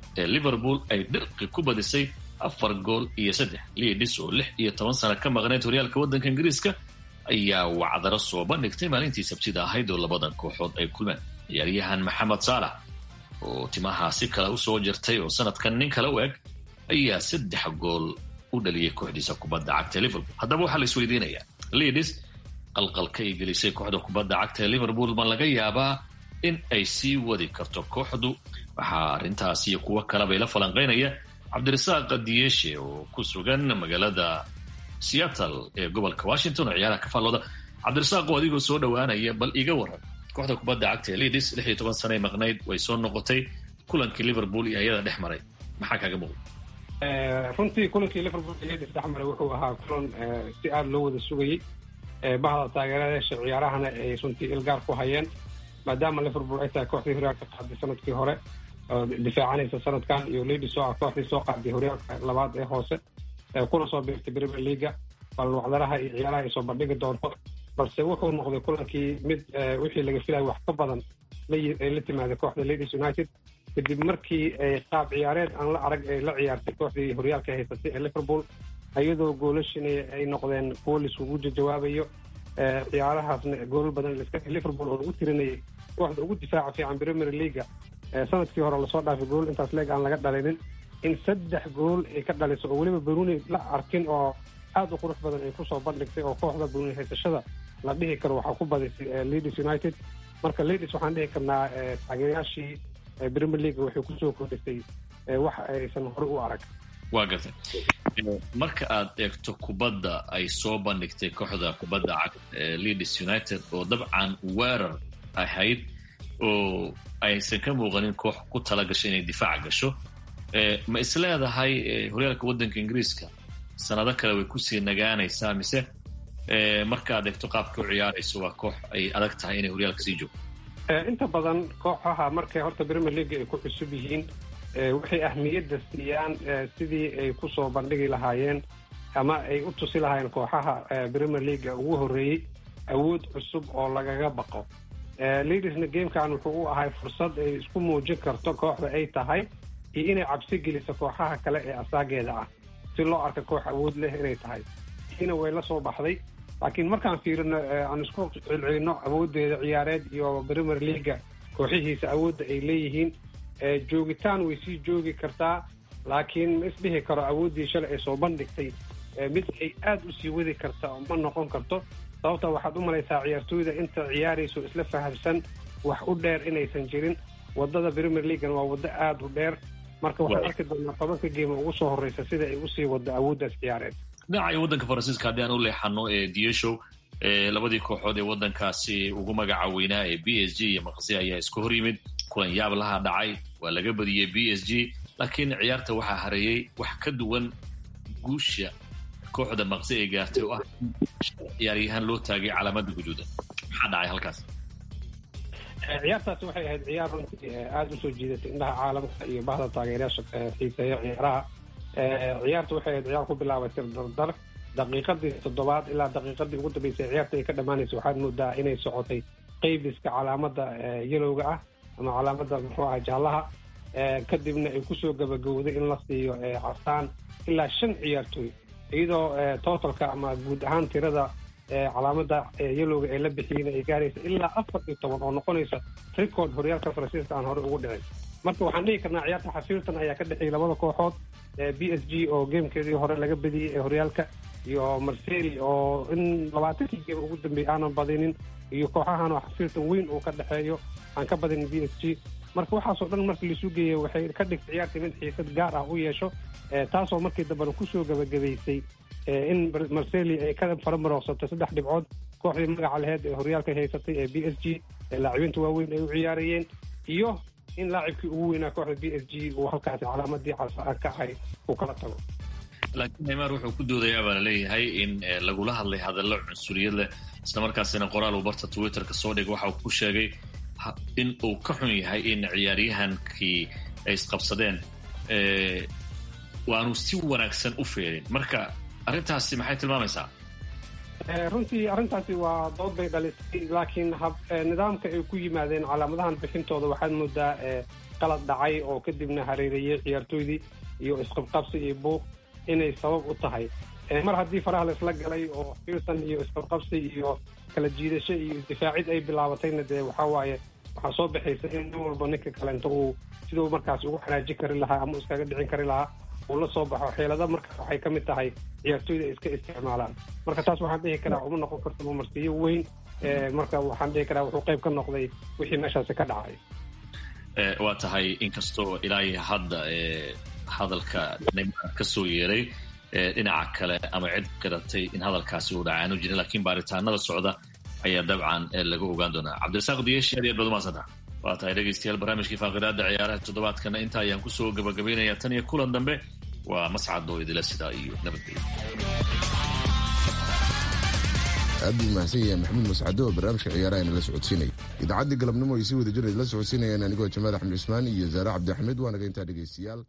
ee liverpool ay dhirqi ku badisay afar gool iyo saddex liidis oo lix iyo toban sano ka maqneyd horyaalka waddanka ingiriiska ayaa wacdaro soo bandhigtay maalintii sabtida ahayd oo labadan kooxood ay kulmeen ciyaaryahan maxamed saalax oo timaha si kale usoo jirtay oo sanadkan nin kale u eg ayaa saddex gool u dhaliyay kooxdiisa kubadda cagta ee liverpool haddaba waxaa la isweydiinayaa liidis qalqalka ay gelisay kooxda kubadda cagta ee liverpool ma laga yaabaa in ay sii wadi karto kooxdu waxaa arrintaas iyo kuwo kalebay la falanqaynaya cabdirasaaq diyeshe oo ku sugan magaalada seattle ee gobolka washington oo ciyaaraha ka faallooda cabdirasaaq oo adigoo soo dhowaanaya bal iga waran kooxda kubadda cagta ee lidis lix iyo toban sanay maqnayd way soo noqotay kulankii liverpool iyo ayada dhex maray maxaa kaaga muuqda runtii kulankii liverpool iyo lidis dhex maray wuxuu ahaa kulan si aada loo wada sugayey bahda taageerayaasha ciyaarahana ay runtii ilgaar ku hayeen maadaama liverpool ay tahay kooxdii horyaalka qaaday sanadkii hore oo difaacanaysa sanadkan iyo lidis oo ah kooxdii soo qaaday horyaalka labaad ee hoose kuna soo biirtay premier leaga bal wacdaraha iyo ciyaaraha ay soo bandhigi doonto balse wuxuu noqday kulankii mid wixii laga filaya wax ka badan ay la timaaday kooxda ladies united kadib markii ay qaab ciyaareed aan la arag ay la ciyaartay kooxdii horyaalka haysatay ee liverpool iyadoo goolashinay ay noqdeen kuwo laiskugu jawaabayo ciyaarahaasna goolal badan liverpool oo lagu tirinayay kooxda ugu difaaca fiican premier leaga sanadkii hore lasoo dhaafay gool intaas leeg aan laga dhalinin in saddex gool ay ka dhaliso oo weliba bruni la arkin oo aada u qurux badan ay kusoo bandhigtay oo kooxda bruni haysashada la dhihi karo waxaa ku badisay leadis united marka leadis waxaan dhihi karnaa taageerayaashii premier league waxay kusoo kordhisay wax aysan hore u arag waa gartay marka aad eegto kubadda ay soo bandhigtay kooxda kubadda cagta ee leadis united oo dabcan weerar ahayd oo aysan ka muuqanin koox ku tala gashay inay difaaca gasho ma is leedahay horyaalka waddanka ingiriiska sanado kale way kusii nagaanaysaa mise marka aad eegto qaabka u ciyaarayso waa koox ay adag tahay inay horyaalka sii joogto inta badan kooxaha markay horta premier league ay ku cusub yihiin waxay ahmiyadda siiyaan sidii ay kusoo bandhigi lahaayeen ama ay u tusi lahaayeen kooxaha premier leaga ugu horreeyey awood cusub oo lagaga baqo leadisna gamekan wuxuu u ahay fursad ay isku muujin karto kooxda ay tahay iyo inay cabsi geliso kooxaha kale ee asaageeda ah si loo arka koox awood leh inay tahay ina way la soo baxday laakiin markaan fiirino aan isku celcelino awooddeeda ciyaareed iyo premier leaga kooxihiisa awoodda ay leeyihiin joogitaan way sii joogi kartaa laakiin ma isdhihi karo awooddii shalay ay soo bandhigtay mid ay aada u sii wadi karta ma noqon karto sababta waxaad u malaysaa ciyaartooyda inta ciyaarayso isla fahamsan wax u dheer inaysan jirin wadada premier leagan waa waddo aada u dheer marka waxaan arki doonaa tobanka geema ugu soo horreysa sida ay usii waddo awooddaas ciyaareed dhinaca waddanka faransiiska haddii aan u leexano ee dieshow labadii kooxood ee waddankaasi ugu magaca weynaa ee b s g iyo maqsi ayaa isku hor yimid kulan yaab laha dhacay waa laga badiyey b s g laakiin ciyaarta waxaa hareeyey wax ka duwan guusha kooxda maqsi ay gaartay oo ah ciyaaryahaan loo taagay calaamada guduuda maxaa dhacay halkaas ciyaartaasi waxay ahayd ciyaar runtii aada usoo jiidatay indhaha caalamka iyo bahda taageerayaasha xiiseeya ciyaaraha ciyaarta waxay ahayd ciyaar ku bilaabatay dardar daqiiqadii toddobaad ilaa daqiiqadii ugu dambeysay ciyaarta ay ka dhammaanaysa waxaad moodaa inay socotay qaybiska calaamada yelowga ah ama calaamada muxuu aha jaallaha kadibna ay kusoo gabagowday in la siiyo casaan ilaa shan ciyaartooy iyadoo totalka ama guud ahaan tirada calaamada yelowga ee la bixiyeen ay gaaraysa ilaa afar iyo toban oo noqonaysa record horyaalka faransiiska aan hore ugu dhicin marka waxaan dhihi karnaa ciyaarta xafiirtan ayaa ka dhexeeyay labada kooxood b s g oo gamekeedii hore laga badiyey ee horyaalka iyo marseli oo in labaatankii game ugu dambeeyay aanan badinin iyo kooxahan oo xafiirtan weyn uu ka dhexeeyo aan ka badinin b s g marka waxaasoo dhan markii laisu geeyey waxay ka dhigtay ciyaartii mid xiisad gaar ah u yeesho taasoo markii dambena kusoo gabagabaysay in marseli ay ka faramarooqsatay saddex dhibcood kooxdii magaca laheyd ee horyaalka haysatay ee b s g ee laacibiinta waaweyn ay u ciyaarayeen iyo in laacibkii ugu weynaa kooxda b s g uu halkaasi calaamadii ka ahay uu kala tago laakiin neymar wuxuu ku doodayaa baa laleeyahay in lagula hadlay hadallo cunsuriyad leh islamarkaasina qoraal uu barta twitterka soo dhigay waxa uu ku sheegay in uu ka xun yahay in ciyaaryahankii ay isqabsadeen waanu si wanaagsan u feerin marka arrintaasi maxay tilmaamaysaa runtii arrintaasi waa dood bay dhalisay laakiin hab nidaamka ay ku yimaadeen calaamadahan bixintooda waxaad moodaa qalad dhacay oo kadibna hareereeyey ciyaartooydii iyo isqabqabsi iyo buuq inay sabab u tahay mar haddii faraha la isla galay oo fiirsan iyo isqabqabsi iyo kala jiidasho iyo isdifaacid ay bilaabatayna dee waxaa waaye waxaa soo baxaysa in nin walba ninka kalenta uu siduu markaas ugu xanaajin kari lahaa ama iskaga dhicin kari lahaa uu la soo baxo xeelada marka waxay ka mid tahay ciyaartooyda ay iska isticmaalaan marka taas waxaan dhihi karaa uma noqon karto mamarsiyo weyn marka waxaan dhihi karaa wuxuu qayb ka noqday wixii meeshaasi ka dhacay waa tahay inkastoo ilaahi hadda hadalka neymar ka soo yeeray dhinaca kale ama cid qiratay in hadalkaasi uu dhacaanu jirin lakiin baaritaanada socda ayaa dabcan laga ogaan doonaa cabdirasaaq diyeeshi aad iyo aad baad umaadsantaa waa tahay dhegaystayaal barnaamijkii faaqidaada ciyaaraha toddobaadkana inta ayaan kusoo gabagabaynaya tan iyo kulan dambe waa mascad oo idila sidaa iyo nabadgelyo aad buu mahadsan yahay maxamuud mascado oo barnaamijka ciyaaraha inala socodsiinaya idaacaddii galabnimo ay sii wada jira idla socodsiinayaan anigoo jamaal axmed cusmaan iyo zaare cabdi axmed waa naga intaa dhegaystayaal